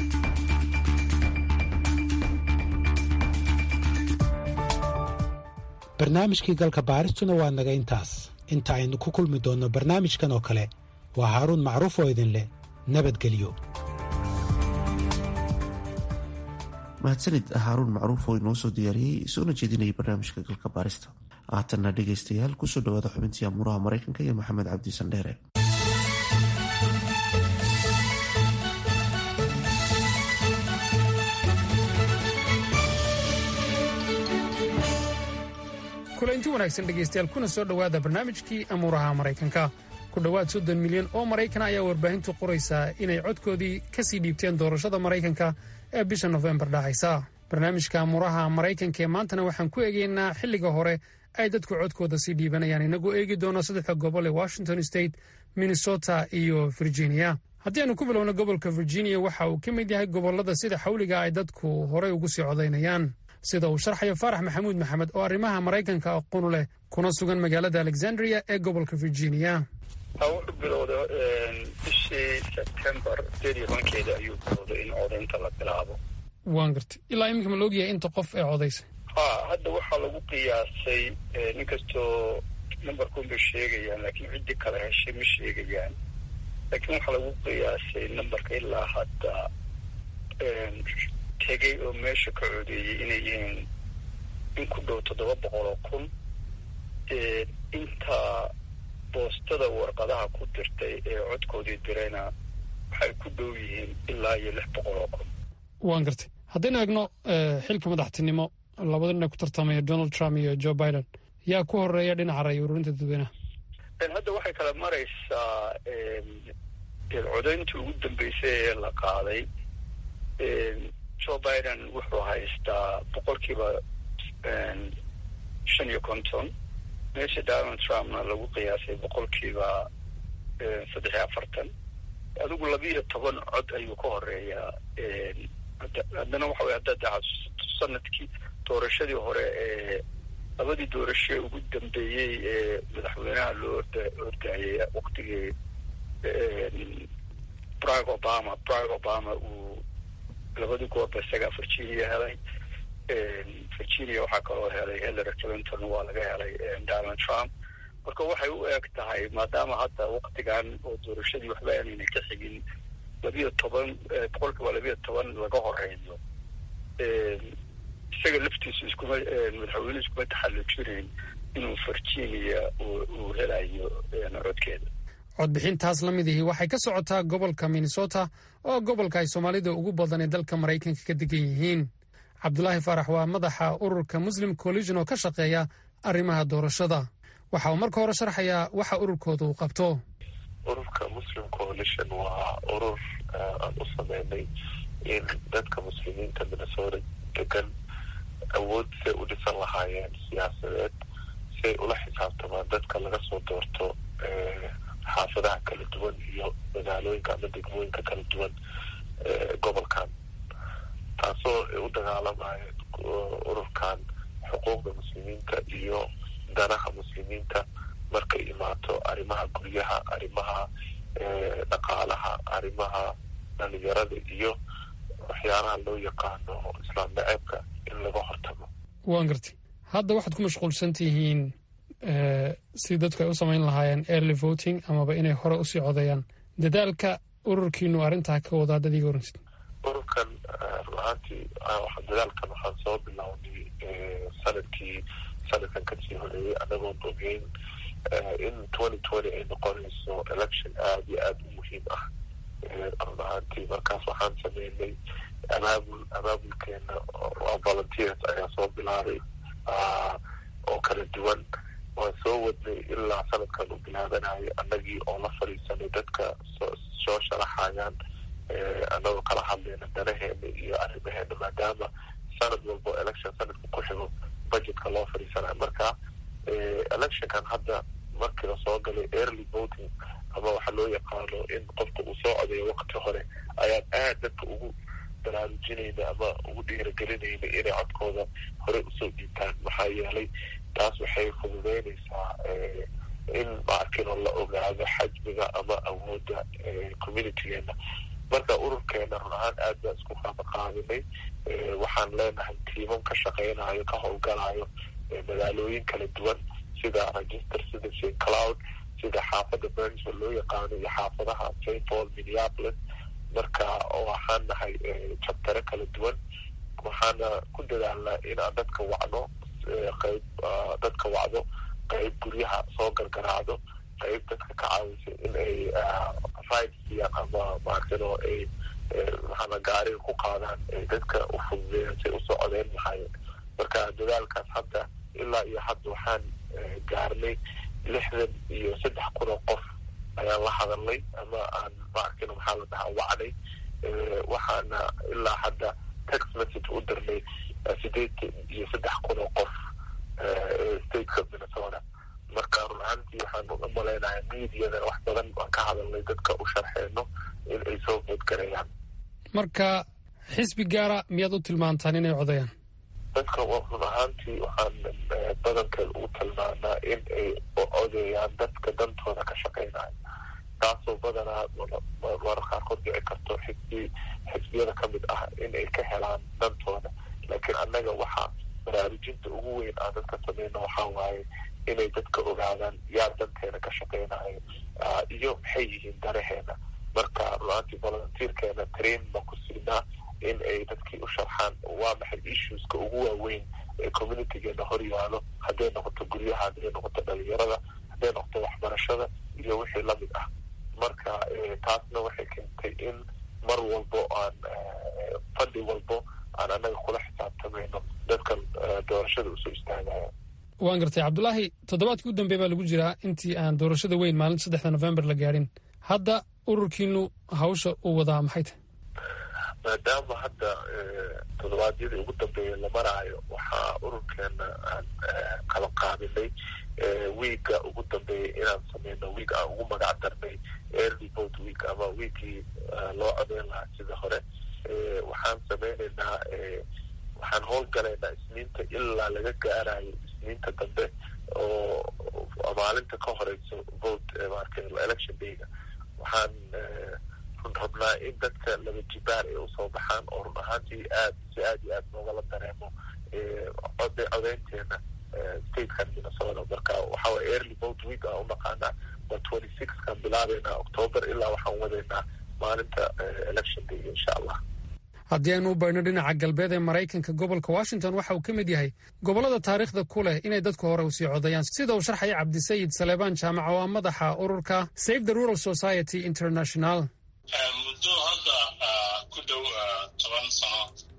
barnaamijkii galka baaristuna waa naga intaas inta aynu ku kulmi doonno barnaamijkan oo kale waa haaruun macruuf oo idin leh nabadgelyo mahadsanid haaruun macruuf oo inoo soo diyaariyey soona jeedinayay barnaamijka galka baarista haatanna dhegaystayaal kusoo dhawaada xubintii amuuraha maraykanka iyo maxamed cabdi sandheere kulanti wanaagsan dhegaystayaal kuna soo dhowaada barnaamijkii amuuraha maraykanka ku dhowaad soddon milyan oo maraykan ayaa warbaahintu qoraysaa inay codkoodii ka sii dhiibteen doorashada maraykanka ee bisha nofembar dhacaysa barnaamijka amuuraha maraykanka ee maantana waxaan ku eegaynaa xilliga hore ay dadku codkooda sii dhiibanayaan inagoo eegi doono saddexda gobol ee washington state minnesota iyo virginia haddii aanu ku bilowno gobolka virginia waxa uu ka mid yahay gobollada sida xawliga ay dadku horey ugu sii codaynayaan sida uu sharxayo faarax maxamuud maxamed oo arrimaha maraykanka aqoonu leh kuna sugan magaalada alexandria ee gobolka virginia wuxuu bilowda bishii sebtembar sideed iyo tobankeeda ayuu bilowday in codaynta la bilaabo waan gartay ilaa iminka ma laogyahay inta qof ee codaysay ha hadda waxaa lagu qiyaasay nin kastoo numberkun bay sheegayaan laakiin ciddii kale heshay ma sheegayaan laakiin waxaa lagu qiyaasay numberka ilaa hadda tegey oo meesha ka codeeyey inay yihiin in ku dhow toddoba boqol oo kun inta boostada warqadaha ku dirtay ee codkoodii dirayna waxay ku dhow yihiin ilaa iyo lix boqol oo kun waan gartay haddaynu eegno xilka madaxtinimo labada dhinac ku tartamaya donald trump iyo joe biden yaa ku horeeya dhinaca ray ururinta dadweynaha hadda waxay kala maraysaa codayntii ugu dambeysay ee la qaaday joe biden wuxuu haystaa boqolkiiba shan iyo konton meesha donald trumpna lagu qiyaasay boqolkiiba saddex iyo afartan adigu labiiyo toban cod ayuu ka horeeyaa haddana waxa wey haddaad xasuusato sanadkii doorashadii hore ee labadii doorasho ugu dambeeyey ee madaxweynaha loo orda ordaayay waktigii barack obama barack obama uu labadii goorba isagaa virginia helay virginia waxaa kaloo helay hillary clinton waa laga helay donald trump marka waxay u eg tahay maadaama hadda waktigan oo doorashadii waxba aanayna ka xigin labiyo toban boqolkiiba labiyo toban laga horeeyo isaga laftiisu iskuma madaxweyne iskuma taxallujinayn inuu virginia uu helayo codkeeda codbixintaas la mid ihi waxay ka socotaa gobolka minnesota oo gobolka ay soomaalida ugu badan ee dalka maraykanka ka degan yihiin cabdulaahi faarax waa madaxa ururka muslim collision oo ka shaqeeya arrimaha doorashada waxa uu marka hore sharxayaa waxa ururkooda uu qabto ururka muslim coalition waa urur aan u sameynay in dadka muslimiinta minnesota degan awood say u dhisan lahaayeen siyaasadeed say ula xisaabtamaan dadka laga soo doorto xaafadaha kala duwan iyo magaalooyinka ama degmooyinka kala duwan gobolkan taasoo ay u dagaalamayeen ururkan xuquuqda muslimiinta iyo danaha muslimiinta markay imaato arrimaha guryaha arrimaha dhaqaalaha arrimaha dhalinyarada iyo waxyaalaha loo yaqaano islaam naceebka in laga hortago waan gartay hadda waxaad ku mashquulsan tihiin si dadku ay u samayn lahaayeen early voting amaba inay hore usii codeeyaan dadaalka ururkiinu arrintaa ka wadaa dad iga oransid ururkan run ahaantii dadaalkan waxaan soo bilownay sanadkii sanadkan kasii horeeyey anagoon ogeyn in twenty twenty ay noqonayso election aada iyo aada u muhiim ah run ahaantii markaas waxaan sameynay abaabul abaabulkeena waa volunteers ayaa soo bilaabay oo kala duwan waan soo wadnay ilaa sanadkan u bilaabanayo annagii oo la fadhiisanay dadka soo sharaxayaan annagoo kala hadlayna danaheena iyo arrimaheena maadaama sanad walbo election sanadka ku xigo budgetka loo fadhiisanayo marka electionkan hadda markii lasoo galay early voting ama waxaa loo yaqaano in qofka uu soo codeeyo waqti hore ayaan aad dadka ugu baraarujinayna ama ugu dhiiragelinayna inay codkooda hore usoo dhiibtaan maxaa yeelay taas waxay fududeynaysaa in maarkino la ogaado xajmiga ama awoodda communitygeena marka ururkeena run ahaan aad baan isku qaabaqaabinay waxaan leenahay tiimam ka shaqeynayo ka howlgalayo magaalooyin kala duwan sida register sida st cloud sida xaafadda burnsville loo yaqaano iyo xaafadaha st paul minneapolis marka waxaan nahay jabtare kala duwan waxaana ku dadaalnaa in aan dadka wacno qayb dadka wacdo qayb guryaha soo gargaraacdo qayb dadka ka caawisa in ay ride siiyaan ama maartino ay maxaana gaariga ku qaadaan ay dadka u fududeeyaan say usoo codeyn lahaayeen marka dadaalkaas hadda ilaa iyo hadda waxaan gaarnay lixdan iyo saddex kun oo qof ayaan la hadalnay ama aan maarkino maxaa la dhahaa wacnay waxaana ilaa hadda text message u dirnay sideetan iyo saddex kun oo qof stateka minnesota marka run ahaantii waxaan u malaynayaa mediadana wax badan aan ka hadalnay dadka u sharxeyno in ay soo foodgarayaan marka xisbi gaara miyaad u tilmaantaan inay codayaan dadka run ahaantii waxaan badankeed ugu tilmaanaa in ay odeeyaan dadka dantooda ka shaqeynayo taasoo badanaa marar qaarkood dhici karto xisbi xisbiyada ka mid ah in ay ka helaan dantooda laakiin annaga waxaa baraarujinta ugu weyn aan dadka sameyno waxaa waaye inay dadka ogaadaan yaa danteena ka shaqeynayo iyo maxay yihiin danaheena marka run-aantii volunteerkeena train baan ku siinaa in ay dadkii u sharxaan waa maxay issueska ugu waaweyn ee communitygeena hor yaalo hadday noqoto guryaha hadday noqoto dhalinyarada hadday noqoto waxbarashada iyo wixii lamid ah marka taasna waxay keentay in mar walbo aan fadhi walbo aan annaga kula xisaabtamayno dadka doorashada usoo istaagaya waan gartay cabdulaahi toddobaadkii u dambeey baa lagu jiraa intii aan doorashada weyn maalinta saddexda november la gaadhin hadda ururkiinu hawsha uu wadaa maxay tahay maadaama hadda toddobaadyadii ugu dambeeyay la maraayo waxaa ururkeena aan kala qaadinay wiiga ugu dambeeyay inaan sameyno wiig aan ugu magac darnay early vote week ama wiigii loo codeyn lahaa sida hore waxaan sameyneynaa waxaan howlgalaynaa isniinta ilaa laga gaarayo isniinta dambe oo maalinta ka horeyso vote marka election dayga waxaan run rabnaa in dadka laba jibaar ay usoo baxaan oo run ahaantii aad si aad iyo aad noogala dareemo codeynteena statekan minnesota marka waxa waye early vote week aan u naqaanaa waa twenty six kan bilaabeynaa october ilaa waxaan wadaynaa maalinta election day insha allah haddii aynu u baydhno dhinaca galbeed ee maraykanka gobolka washington waxa uu ka mid yahay gobollada taariikhda ku leh inay dadku hore usii codayaan sida uu sharxaya cabdisayid saleebaan jaamac oo ah madaxa ururka save the rural society international muddo hadda ku dhow toban sano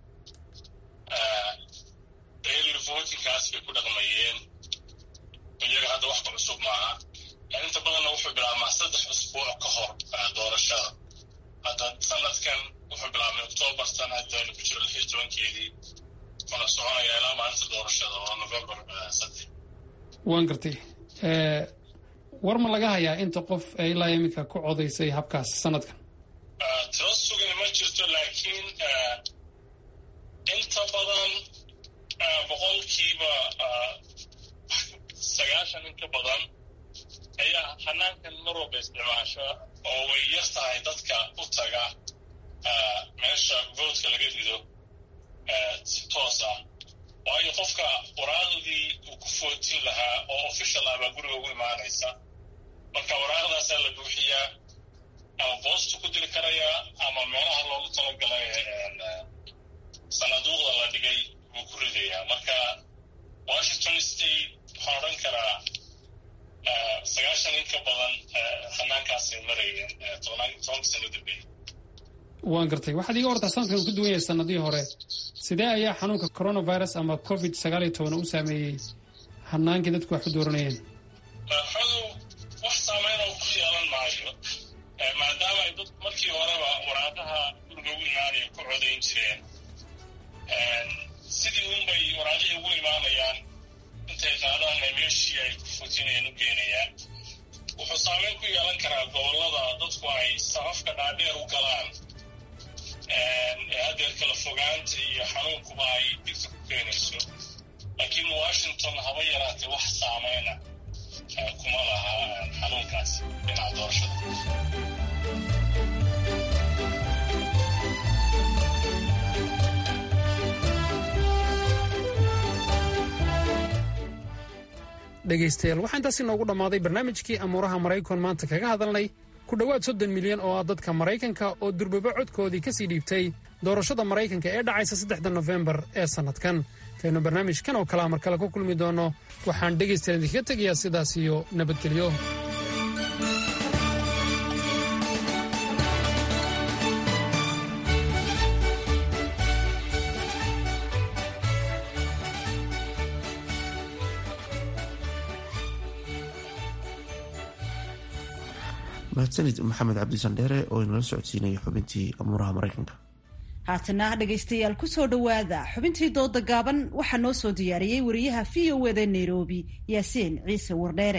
early votingkaas bay ku dhaqmayeen iyaga hadda wax ka cusub maaha inta badanna wuxuu bilaabmaa saddex usbuuc ka hor doorashada hadda sanadkan wuxuu bilaabmay octoobar sanadaynu ku jiro lix iyo tobankeedii kuna soconaya ilaa maalinta doorashada oo november saddex waan gartay war ma laga hayaa inta qof ee ilaa iminka ku codaysay habkaas sanadkan tiro sugan ma jirto laakiin inta badan boqolkiiba sagaashan in ka badan ayaa hanaankan mar walba isticmaasha oo way yar tahay dadka u taga meesha voodka laga rido si toos ah waayo qofka waraaqdii uu ku footin lahaa oo official ah baa guriga ugu imaanaysa marka waraaqdaasaa la buuxiyaa ama boostu ku diri karayaa ama meelaha loogu talagalay sanaduuqda la dhigay buu ku ridayaa marka washington state waxaan odhan karaa sagaashan in ka badan hanaankaasay marayeen tobanka sano dambeeyey waan gartay waxaad iga hortaa sanadkan uu ka duwan yahay sanadihii hore sidee ayaa xanuunka coronavirus ama covid sagaal iyo toban u saameeyey hanaankii dadku wax u dooranayeen xodow wax saameyn oo ku yeelan maayo maadaama ay dad markii horeba waraaqaha guriga ugu imaanaya ku codayn jireen sidii unbay waraaqihii ugu imaanayaan intay qaadaanna meeshii ay ku fotinayeen u geenayaan wuxuu saameyn ku yeelan karaa gobollada dadku ay safafka dhaadheer u galaan ee haddeer kala fogaanta iyo xanuunkuba ay digta ku keenayso laakiin washington haba yaraatee wax saameyna kuma laha xanuunkaasi dhinaca doorashada dhegaystayaal waxaa intaas inoogu dhammaaday barnaamijkii amuuraha maraykan maanta kaga hadalnay ku dhowaad soddon milyan oo ah dadka maraykanka oo durbaba codkoodii ka sii dhiibtay doorashada maraykanka ee dhacaysa saddexda nofembar ee sannadkan intaynu barnaamijkan oo kalea mar kale ku kulmi doonno waxaan dhegaystayaal idinkaga tegayaa sidaas iyo nabadgelyo mahadsanid maxamed cabdisandheere oo inala socodsiinaya xubintii amuuraha maraykanka haatana dhegaystayaal kusoo dhowaada xubintii dooda gaaban waxaa noo soo diyaariyey wariyaha v o eda nairobi yaasiin ciise wardheere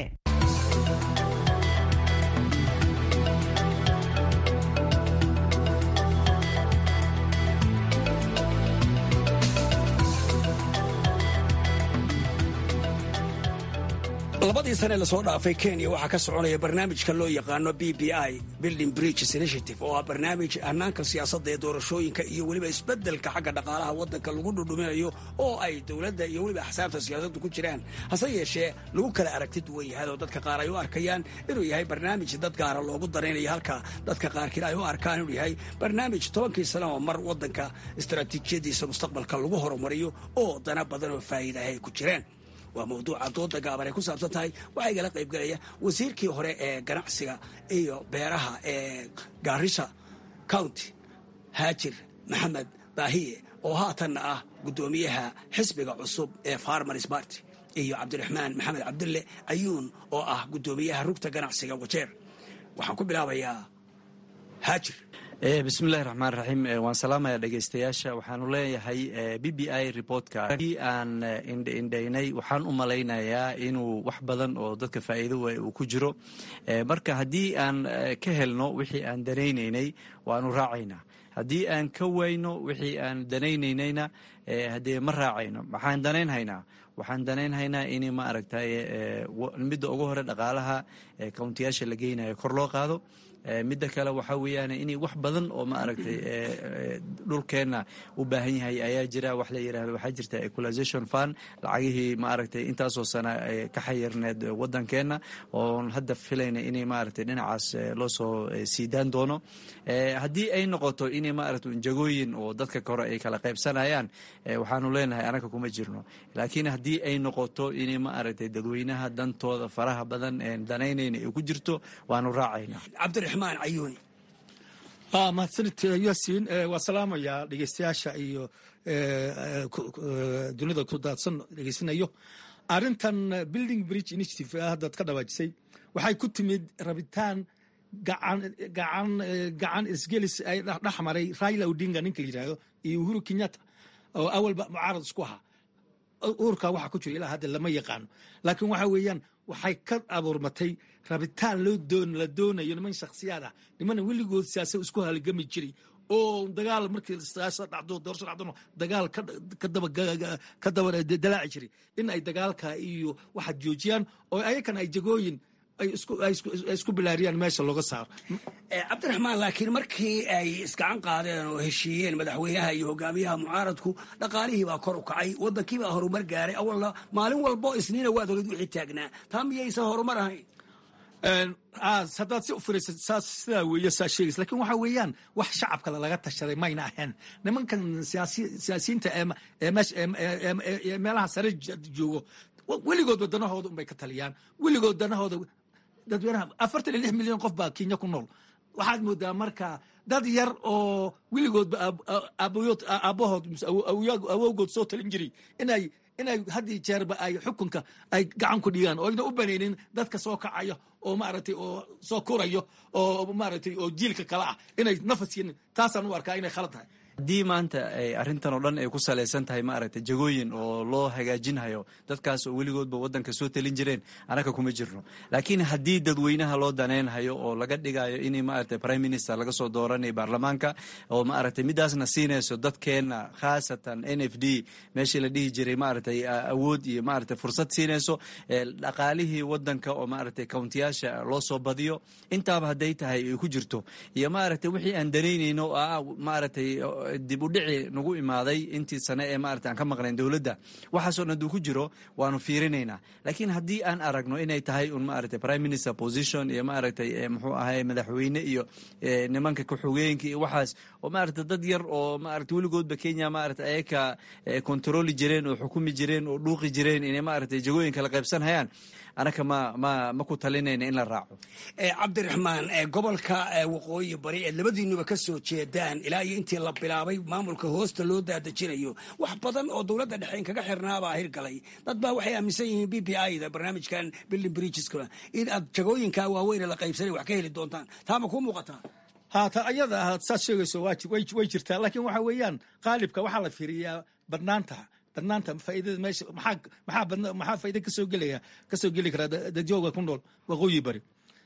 labadii sane lasoo dhaafay kenya waxaa ka soconaya barnaamijka loo yaqaano b b i building bridges initiative oo ah barnaamij hanaanka siyaasadda ee doorashooyinka iyo weliba isbeddelka xagga dhaqaalaha waddanka lagu dhudhuminayo oo ay dowladda iyo weliba axsaabta siyaasaddu ku jiraan hase yeeshee lagu kala aragti duwan yahay oo dadka qaar ay u arkayaan inuu yahay barnaamij dad gaara loogu daraynayo halka dadka qaarkiin ay u arkaan inuu yahay barnaamij tobankii sane oo mar waddanka istaraatiijiyadiisa mustaqbalka lagu horumariyo oo dana badan oo faa'iida ah ay ku jiraan waa mawduuca dooda gaaban ay ku saabsan tahay waxaa igala qaybgelaya wasiirkii hore ee ganacsiga iyo beeraha ee gaarisa county haajir maxamed baahiye oo haatanna ah guddoomiyaha xisbiga cusub ee farmers party iyo cabdiraxmaan maxamed cabdulle ayuun oo ah guddoomiyaha rugta ganacsiga wajeer waxaan ku bilaabayaa haajir bismillahi raxmaan raxiim waan salaamaya dhegaystayaasha waxaanu leeyahay b b i reportka haddii aan indhaindhaynay waxaan u malaynayaa inuu wax badan oo dadka faa'iido uu ku jiro marka haddii aan ka helno wixii aan danaynaynay waanu raacaynaa haddii aan ka wayno wixii aan danaynaynayna haddee ma raacayno maxaan danaynhaynaa waxaan danaynhaynaa in ma aragtay midda ugu hore dhaqaalaha countiyaasha la geynayo kor loo qaado midda kale waxaa weeyaan in wax badan oo ma aragtay dhulkeenna u baahan yahay ayaa jira wax la yirahdo waxaa jirta equalization fund lacagihii ma aragtay intaasoo sana ka xayirneed waddankeenna oon hadda filayna inay maaragtay dhinacaas loo soo siidaan doono haddii ay noqoto in maaragtay jagooyin oo dadka kore ay kala qaybsanayaan waxaanu leenahay anaga kuma jirno laakiin haddii ay noqoto in ma aragtay dadweynaha dantooda faraha badan danaynayna ay ku jirto waanu raacaynaa cabdiraxmaan cayuuni mahadsanid yaasiin waa salaamayaa dhegeystayaasha iyo dunida ku daadsan dhegeysanayo arrintan building bridge initiative haddaad ka dhawaajisay waxay ku timid rabitaan gacan gacan gacan isgelis ay dhex maray raila odinga ninka la yidhaahdo iyo uhuru kenyatta oo awalba mucaarad isku ahaa uurkaa waxa ku jira ilaa hadda lama yaqaano laakiin waxa weeyaan waxay ka abuurmatay rabitaan loo doon la doonayo niman shakhsiyaad ah nimana weligood siyaasad isku halgami jiray oo dagaal markii siyaasad dhacdo doorasho dhacdona dagaal ka daba ka daba dalaaci jiray in ay dagaalka iyo waxa joojiyaan oo ayakana ay jagooyin ay isku bilaariyaan meesha looga saaro cabdiraxmaan laakiin markii ay isgacan qaadeen oo heshiiyeen madaxweynaha iyo hogaamiyaha mucaaradku dhaqaalihii baa kor u kacay waddankii baa horumar gaaray awalna maalin walbo isniina waad oged wixii taagnaa taa miyaysan horumar ahayn haddaad si u firaysa saas sidaa weeye saa sheegaysa lakin waxa weeyaan wax shacabkale laga tashaday mayna ahayn nimankan siyaasiyiinta ee meelaha sare joogo weligood wadanahooda unbay ka taliyaan weligood danahooda dadweynaha afartan iyo lix milyan qof baa kenya ku nool waxaad moodaa marka dad yar oo weligoodba aabahood awowgood soo talin jiray inay inay haddii jeerba ay xukunka ay gacan ku dhigaan oo ayna u banaynin dadka soo kacaya oo maaragtay oo soo korayo oo maaragtay oo jiilka kale ah inay nafasyin taasaan u arkaa inay khalad tahay haddii maanta ay arrintan oo dhan ay ku salaysan tahay maaragtay jagooyin oo loo hagaajinhayo dadkaas oo weligoodba waddanka soo talin jireen annaga kuma jirno laakiin haddii dadweynaha loo danaynhayo oo laga dhigayo in maaragtay prime minister laga soo dooranayo baarlamaanka oo maaragtay midaasna siinayso dadkeenna khaasatan n f d meeshii la dhihi jiray maaragtay awood iyo maaragtay fursad siinayso dhaqaalihii waddanka oo maaragtay countiyaasha loo soo badiyo intaaba hadday tahay ay ku jirto iyo maaragtay wixii aan danaynayno oo ah maaragtay dib u dhici nagu imaaday intii sane ee maarata aan ka maqnayn dowladda waxaasoo dhan duu ku jiro waanu fiirinaynaa laakiin haddii aan aragno inay tahay un maaragtay prime minister position iyo maaragtay muxuu ahay madaxweyne iyo nimanka ku-xogeenka iyo waxaas oo maaragtay dad yar oo maaragtay weligoodba kenya maaragtay ayaka kontroli jireen oo xukumi jireen oo dhuuqi jireen inay maaragtay jagooyin kala qaybsan hayaan anaka ma ma ma ku talinayna in la raaco cabdiraxmaan gobolka waqooyi bari ee labadiinuba ka soo jeedaan ilaa iyo intii la bilaabay maamulka hoosta loo daadejinayo wax badan oo dowladda dhexe in kaga xirnaabaa hirgalay dad baa waxay aaminsan yihiin b p i da barnaamijkan building bridgeska in aad jagooyinka waaweyne la qaybsanay wax ka heli doontaan taa ma kuu muuqataa haata ayada ahaad saad sheegayso way jirtaa laakiin waxa weeyaan qaalibka waxaa la fiiriyaa badnaanta badnaanta faaidada meesha maxaa maxaa badna maxaa faaida kasoo gelaya kasoo geli karaa dadjooga ku nool waqooyi bari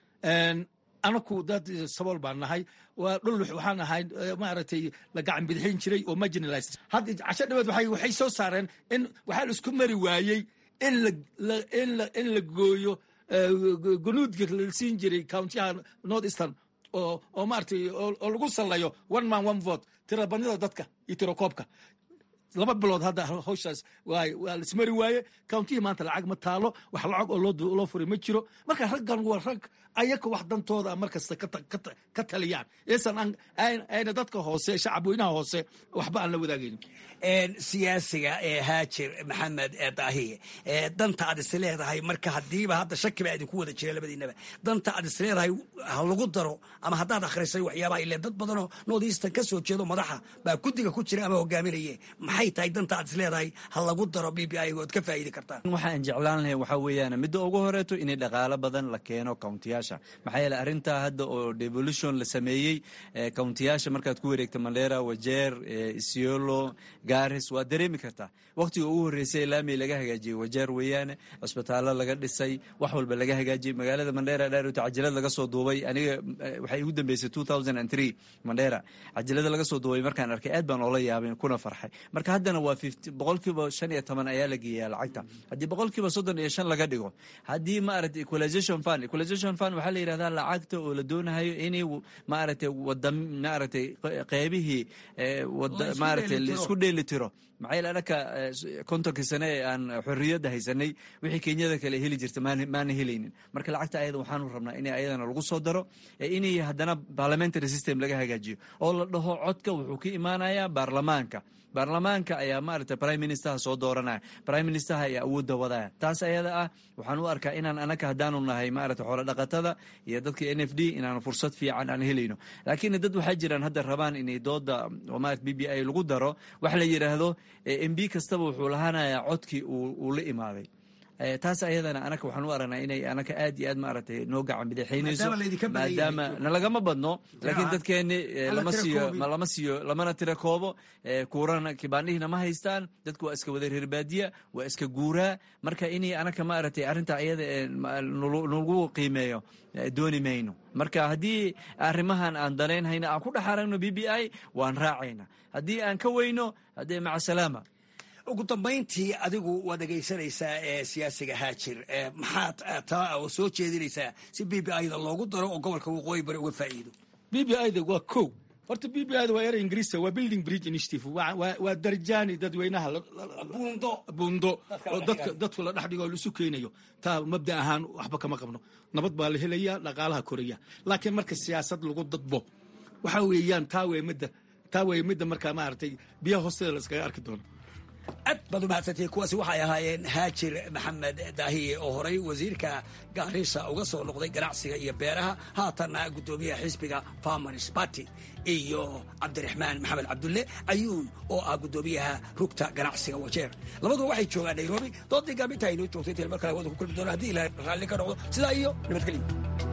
anaku dad sabool baan nahay waa dhul waxaan ahay maaragtay la gacan bidixin jiray oo marginalized hadda casho dhaweed waxay waxay soo saareen in waxaa la isku mari waayey in la in la in la gooyo gunuudka la siin jiray countiyaha north eastern oo oo maaragtay oo lagu sallayo one man one vote tirabadnida dadka iyo tirakoobka laba bilood hadda hawshaas waa la ismari waaye countihii maanta lacag ma taalo wax lacag oo loo furay ma jiro marka raggan waa rag ayaka wax dantooda markasta ka taliyaan isan ayna dadka hoose shacab weynaha hoose waxba aan la wadaagaynin siyaasiga ee haajir maxamed daahiye danta aad is leedahay marka hadiiba hadda shaki baa idinku wada jira labadiinaba danta aad is leedahay ha lagu daro ama haddaad akhrisay waxyaabaha ile dad badanoo north eastern ka soo jeedo madaxa baa guddiga ku jira ama hogaaminaye maxay tahay danta aad is leedahay ha lagu daro b b i ood ka faa'iidi kartaan waxaan jeclaan lahay waxaa weeyaan midda ugu horeeto inay dhaqaalo badan la keeno countiyaasha maxaa yeele arrintaa hadda oo devolution la sameeyey countiyaasha markaad ku wareegta mandera wajeer isiolo garis waa dareemi kartaa waqtiga ugu horreysay laami laga hagaajiyey wajeer weeyaane cusbitaallo laga dhisay wax walba laga hagaajiyey magaalada mandera dhaarota cajalad laga soo duubay aniga waxay igu dambeysay two thousand and three mandera cajalada laga soo duubay markaan arkay aad baan oola yaabay kuna farxay marka marka haddana waa boqolkiiba shan iyo toban ayaa la geeyaa lacagta haddii boqolkiiba soddon iyo shan laga dhigo haddii maaragtay equalization fund equalization fund waxaa la yidhahdaa lacagta oo la doonayo inay maaragtay wada maaragtay qeybihii maaragtay laisku dheeli tiro maxaa anaka kontonkii sane ee aan xorriyadda haysanay wixii kenyada kale heli jirta maana helaynin marka lacagta ayada waxaanu rabnaa in ayadana lagu soo daro inay haddana parliamentary system laga hagaajiyo oo la dhaho codka wuxuu ka imaanayaa baarlamaanka baarlamaanka ayaa maaragtay prime ministerha soo dooranaya prime ministerha ayaa awoodda wadaya taas ayada ah waxaan u arkaa inaan anaka haddaanu nahay maaragtay xoolo dhaqatada iyo dadka n f d inaanu fursad fiican aan helayno laakiin dad waxaa jiraan hadda rabaan inay dooda oo maarata b b i lagu daro wax la yidhaahdo m b kastaba wuxuu lahaanayaa codkii uu la imaaday taas ayadana anaka waxaan u aragnaa inay anaka aad iyo aad maaragtay noo gacan bidixaynayso maadaama nalagama badno laakiin dadkeeni lama siiyo lama siiyo lamana tira koobo kuurana kibaanihina ma haystaan dadku waa iska wada reerbaadiya waa iska guuraa marka inay anaka maaragtay arrinta ayada nagu qiimeeyo dooni mayno marka haddii arrimahan aan danaynhayna aan ku dhex aragno b b i waan raacayna haddii aan ka weyno haddee maca salaama ugu dambayntii adigu waad dhegaysanaysaa ee siyaasiga haajir maxaad taa oo soo jeedinaysaa si b b ida loogu daro oo gobolka waqooyi bari uga faa'iido b b ida waa kow horta b b ida waa erey ingiriisa waa building bridge initiative waa darjaani dadweynaha buundo oo dadka dadku la dhex dhigo oo laisu keenayo taa mabda ahaan waxba kama qabno nabad baa la helaya dhaqaalaha koraya laakiin marka siyaasad lagu dadbo waxa weeyaan taa wey midda taa wey midda markaa maaragtay biyaha hoosteeda la iskaga arki doono aad baad umahadsantihi kuwaasi waxay ahaayeen haajir maxamed daahiye oo horay wasiirka gaarisa uga soo noqday ganacsiga iyo beeraha haatanna guddoomiyaha xisbiga farmers party iyo cabdiraxmaan maxamed cabdulle ayuun oo ah guddoomiyaha rugta ganacsiga wajeer labaduba waxay joogaan nairobi doodii gaaminta aynoo joogtay inta mar kale hawada ku kulmi doona haddii ilahay raalli ka noqdo sidaa iyo nabadgelyo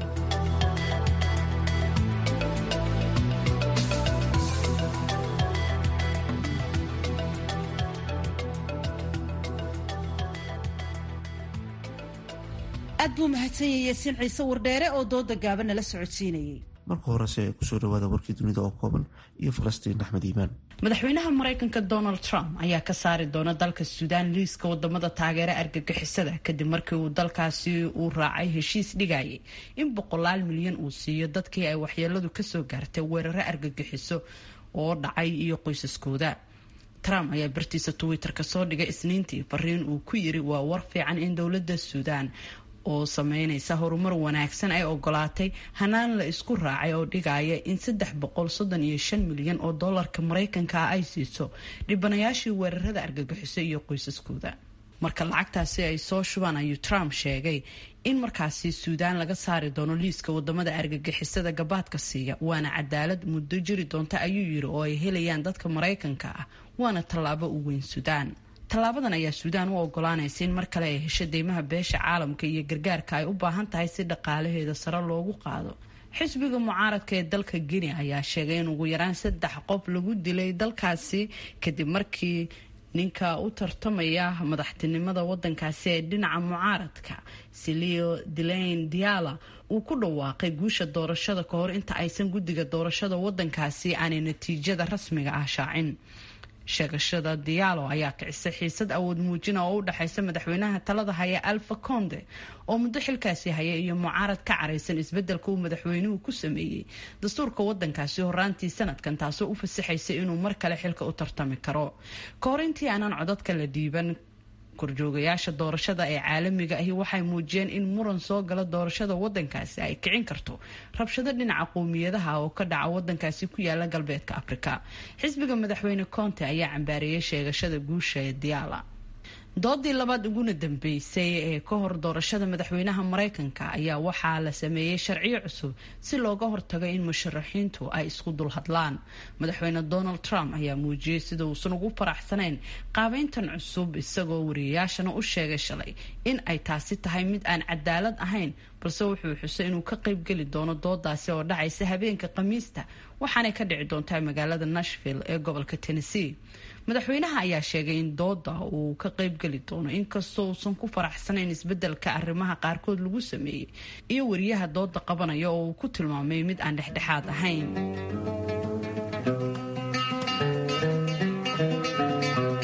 aad buu mahadsanyay yaasiin ciise wardheere oo dooda gaaban nala socodsiinayay marka horese kusoo dhawaada warkii dunida oo kooban iyo falastiin axmed iimaan madaxweynaha maraykanka donald trump ayaa ka saari doona dalka suudaan liiska wadamada taageera argagixisada kadib markii uu dalkaasi uu raacay heshiis dhigayay in boqolaal milyan uu siiyo dadkii ay waxyeeladu kasoo gaartay weeraro argagixiso oo dhacay iyo qoysaskooda trump ayaa bartiisa twitter-ka soo dhigay isniintii fariin uu ku yiri waa war fiican in dowlada suudaan oo sameynaysa horumar wanaagsan ay ogolaatay hanaan la isku raacay oo dhigaya in saddex boqol soddon iyo shan milyan oo doolarka maraykanka ah ay siiso dhibanayaashii weerarada argagixiso iyo qoysaskooda marka lacagtaasi ay soo shubaan ayuu trump sheegay in markaasi suudaan laga saari doono liiska wadamada argagixisada gabaadka siiya waana cadaalad muddo jiri doonta ayuu yiri oo ay helayaan dadka maraykanka ah waana tallaabo u weyn suudaan tallaabadan ayaa suudaan u ogolaanaysa in mar kale ay hesho deymaha beesha caalamka iyo gargaarka ay u baahan tahay si dhaqaalaheeda sare loogu qaado xisbiga mucaaradka ee dalka guinea ayaa sheegay in ugu yaraan saddex qof lagu dilay dalkaasi kadib markii ninka u tartamaya madaxtinimada wadankaasi ee dhinaca mucaaradka silio dilain diala uu ku dhawaaqay guusha doorashada ka hor inta aysan guddiga doorashada wadankaasi aanay natiijada rasmiga ah shaacin sheegashada diyaalo ayaa kicisay xiisad awood muujina oo u dhexaysa madaxweynaha talada haya alfa conde oo muddo xilkaasi haya iyo mucaarad ka caraysan isbedelka uu madaxweynuhu ku sameeyey dastuurka wadankaasi horaantii sanadkan taasoo u fasaxaysa inuu mar kale xilka u tartami karo ka hor intii aanan codadka la dhiiban korjoogayaasha doorashada ee caalamiga ahi waxay muujiyeen in muran soo gala doorashada wadankaasi ay kicin karto rabshado dhinaca qowmiyadaha oo ka dhaca wadankaasi ku yaala galbeedka afrika xisbiga madaxweyne conte ayaa cambaareeyay sheegashada guusha ee diyaala doodii labaad uguna dambeysay ee ka hor doorashada madaxweynaha maraykanka ayaa waxaa la sameeyey sharciyo cusub si looga hortago in musharaxiintu ay isku dulhadlaan madaxweyne donald trump ayaa muujiyey sida uusan ugu faraxsanayn qaabeyntan cusub isagoo wariyayaashana u sheegay shalay in ay taasi tahay mid aan cadaalad ahayn balse wuxuu xusay inuu ka qaybgeli doono doodaasi oo dhacaysa habeenka khamiista waxaanay ka dhici doontaa magaalada nashville ee gobolka tennessee madaxweynaha ayaa sheegay in dooda uu ka qaybgeli doono inkastoo uusan ku faraxsanayn isbedelka arrimaha qaarkood lagu sameeyey iyo wariyaha dooda qabanaya oo uu ku tilmaamay mid aan dhexdhexaad ahayn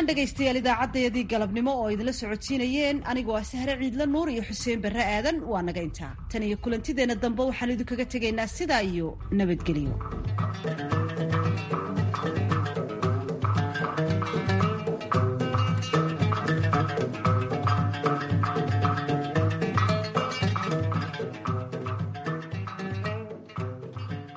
dhegaystayaal idaacaddayadii galabnimo oo idinla socodsiinayeen anigoo ah sahre ciidla nuur iyo xuseen barre aadan waa naga intaa tan iyo kulantideenna dambe waxaan idinkaga tegaynaa sidaa iyo nabadgelyo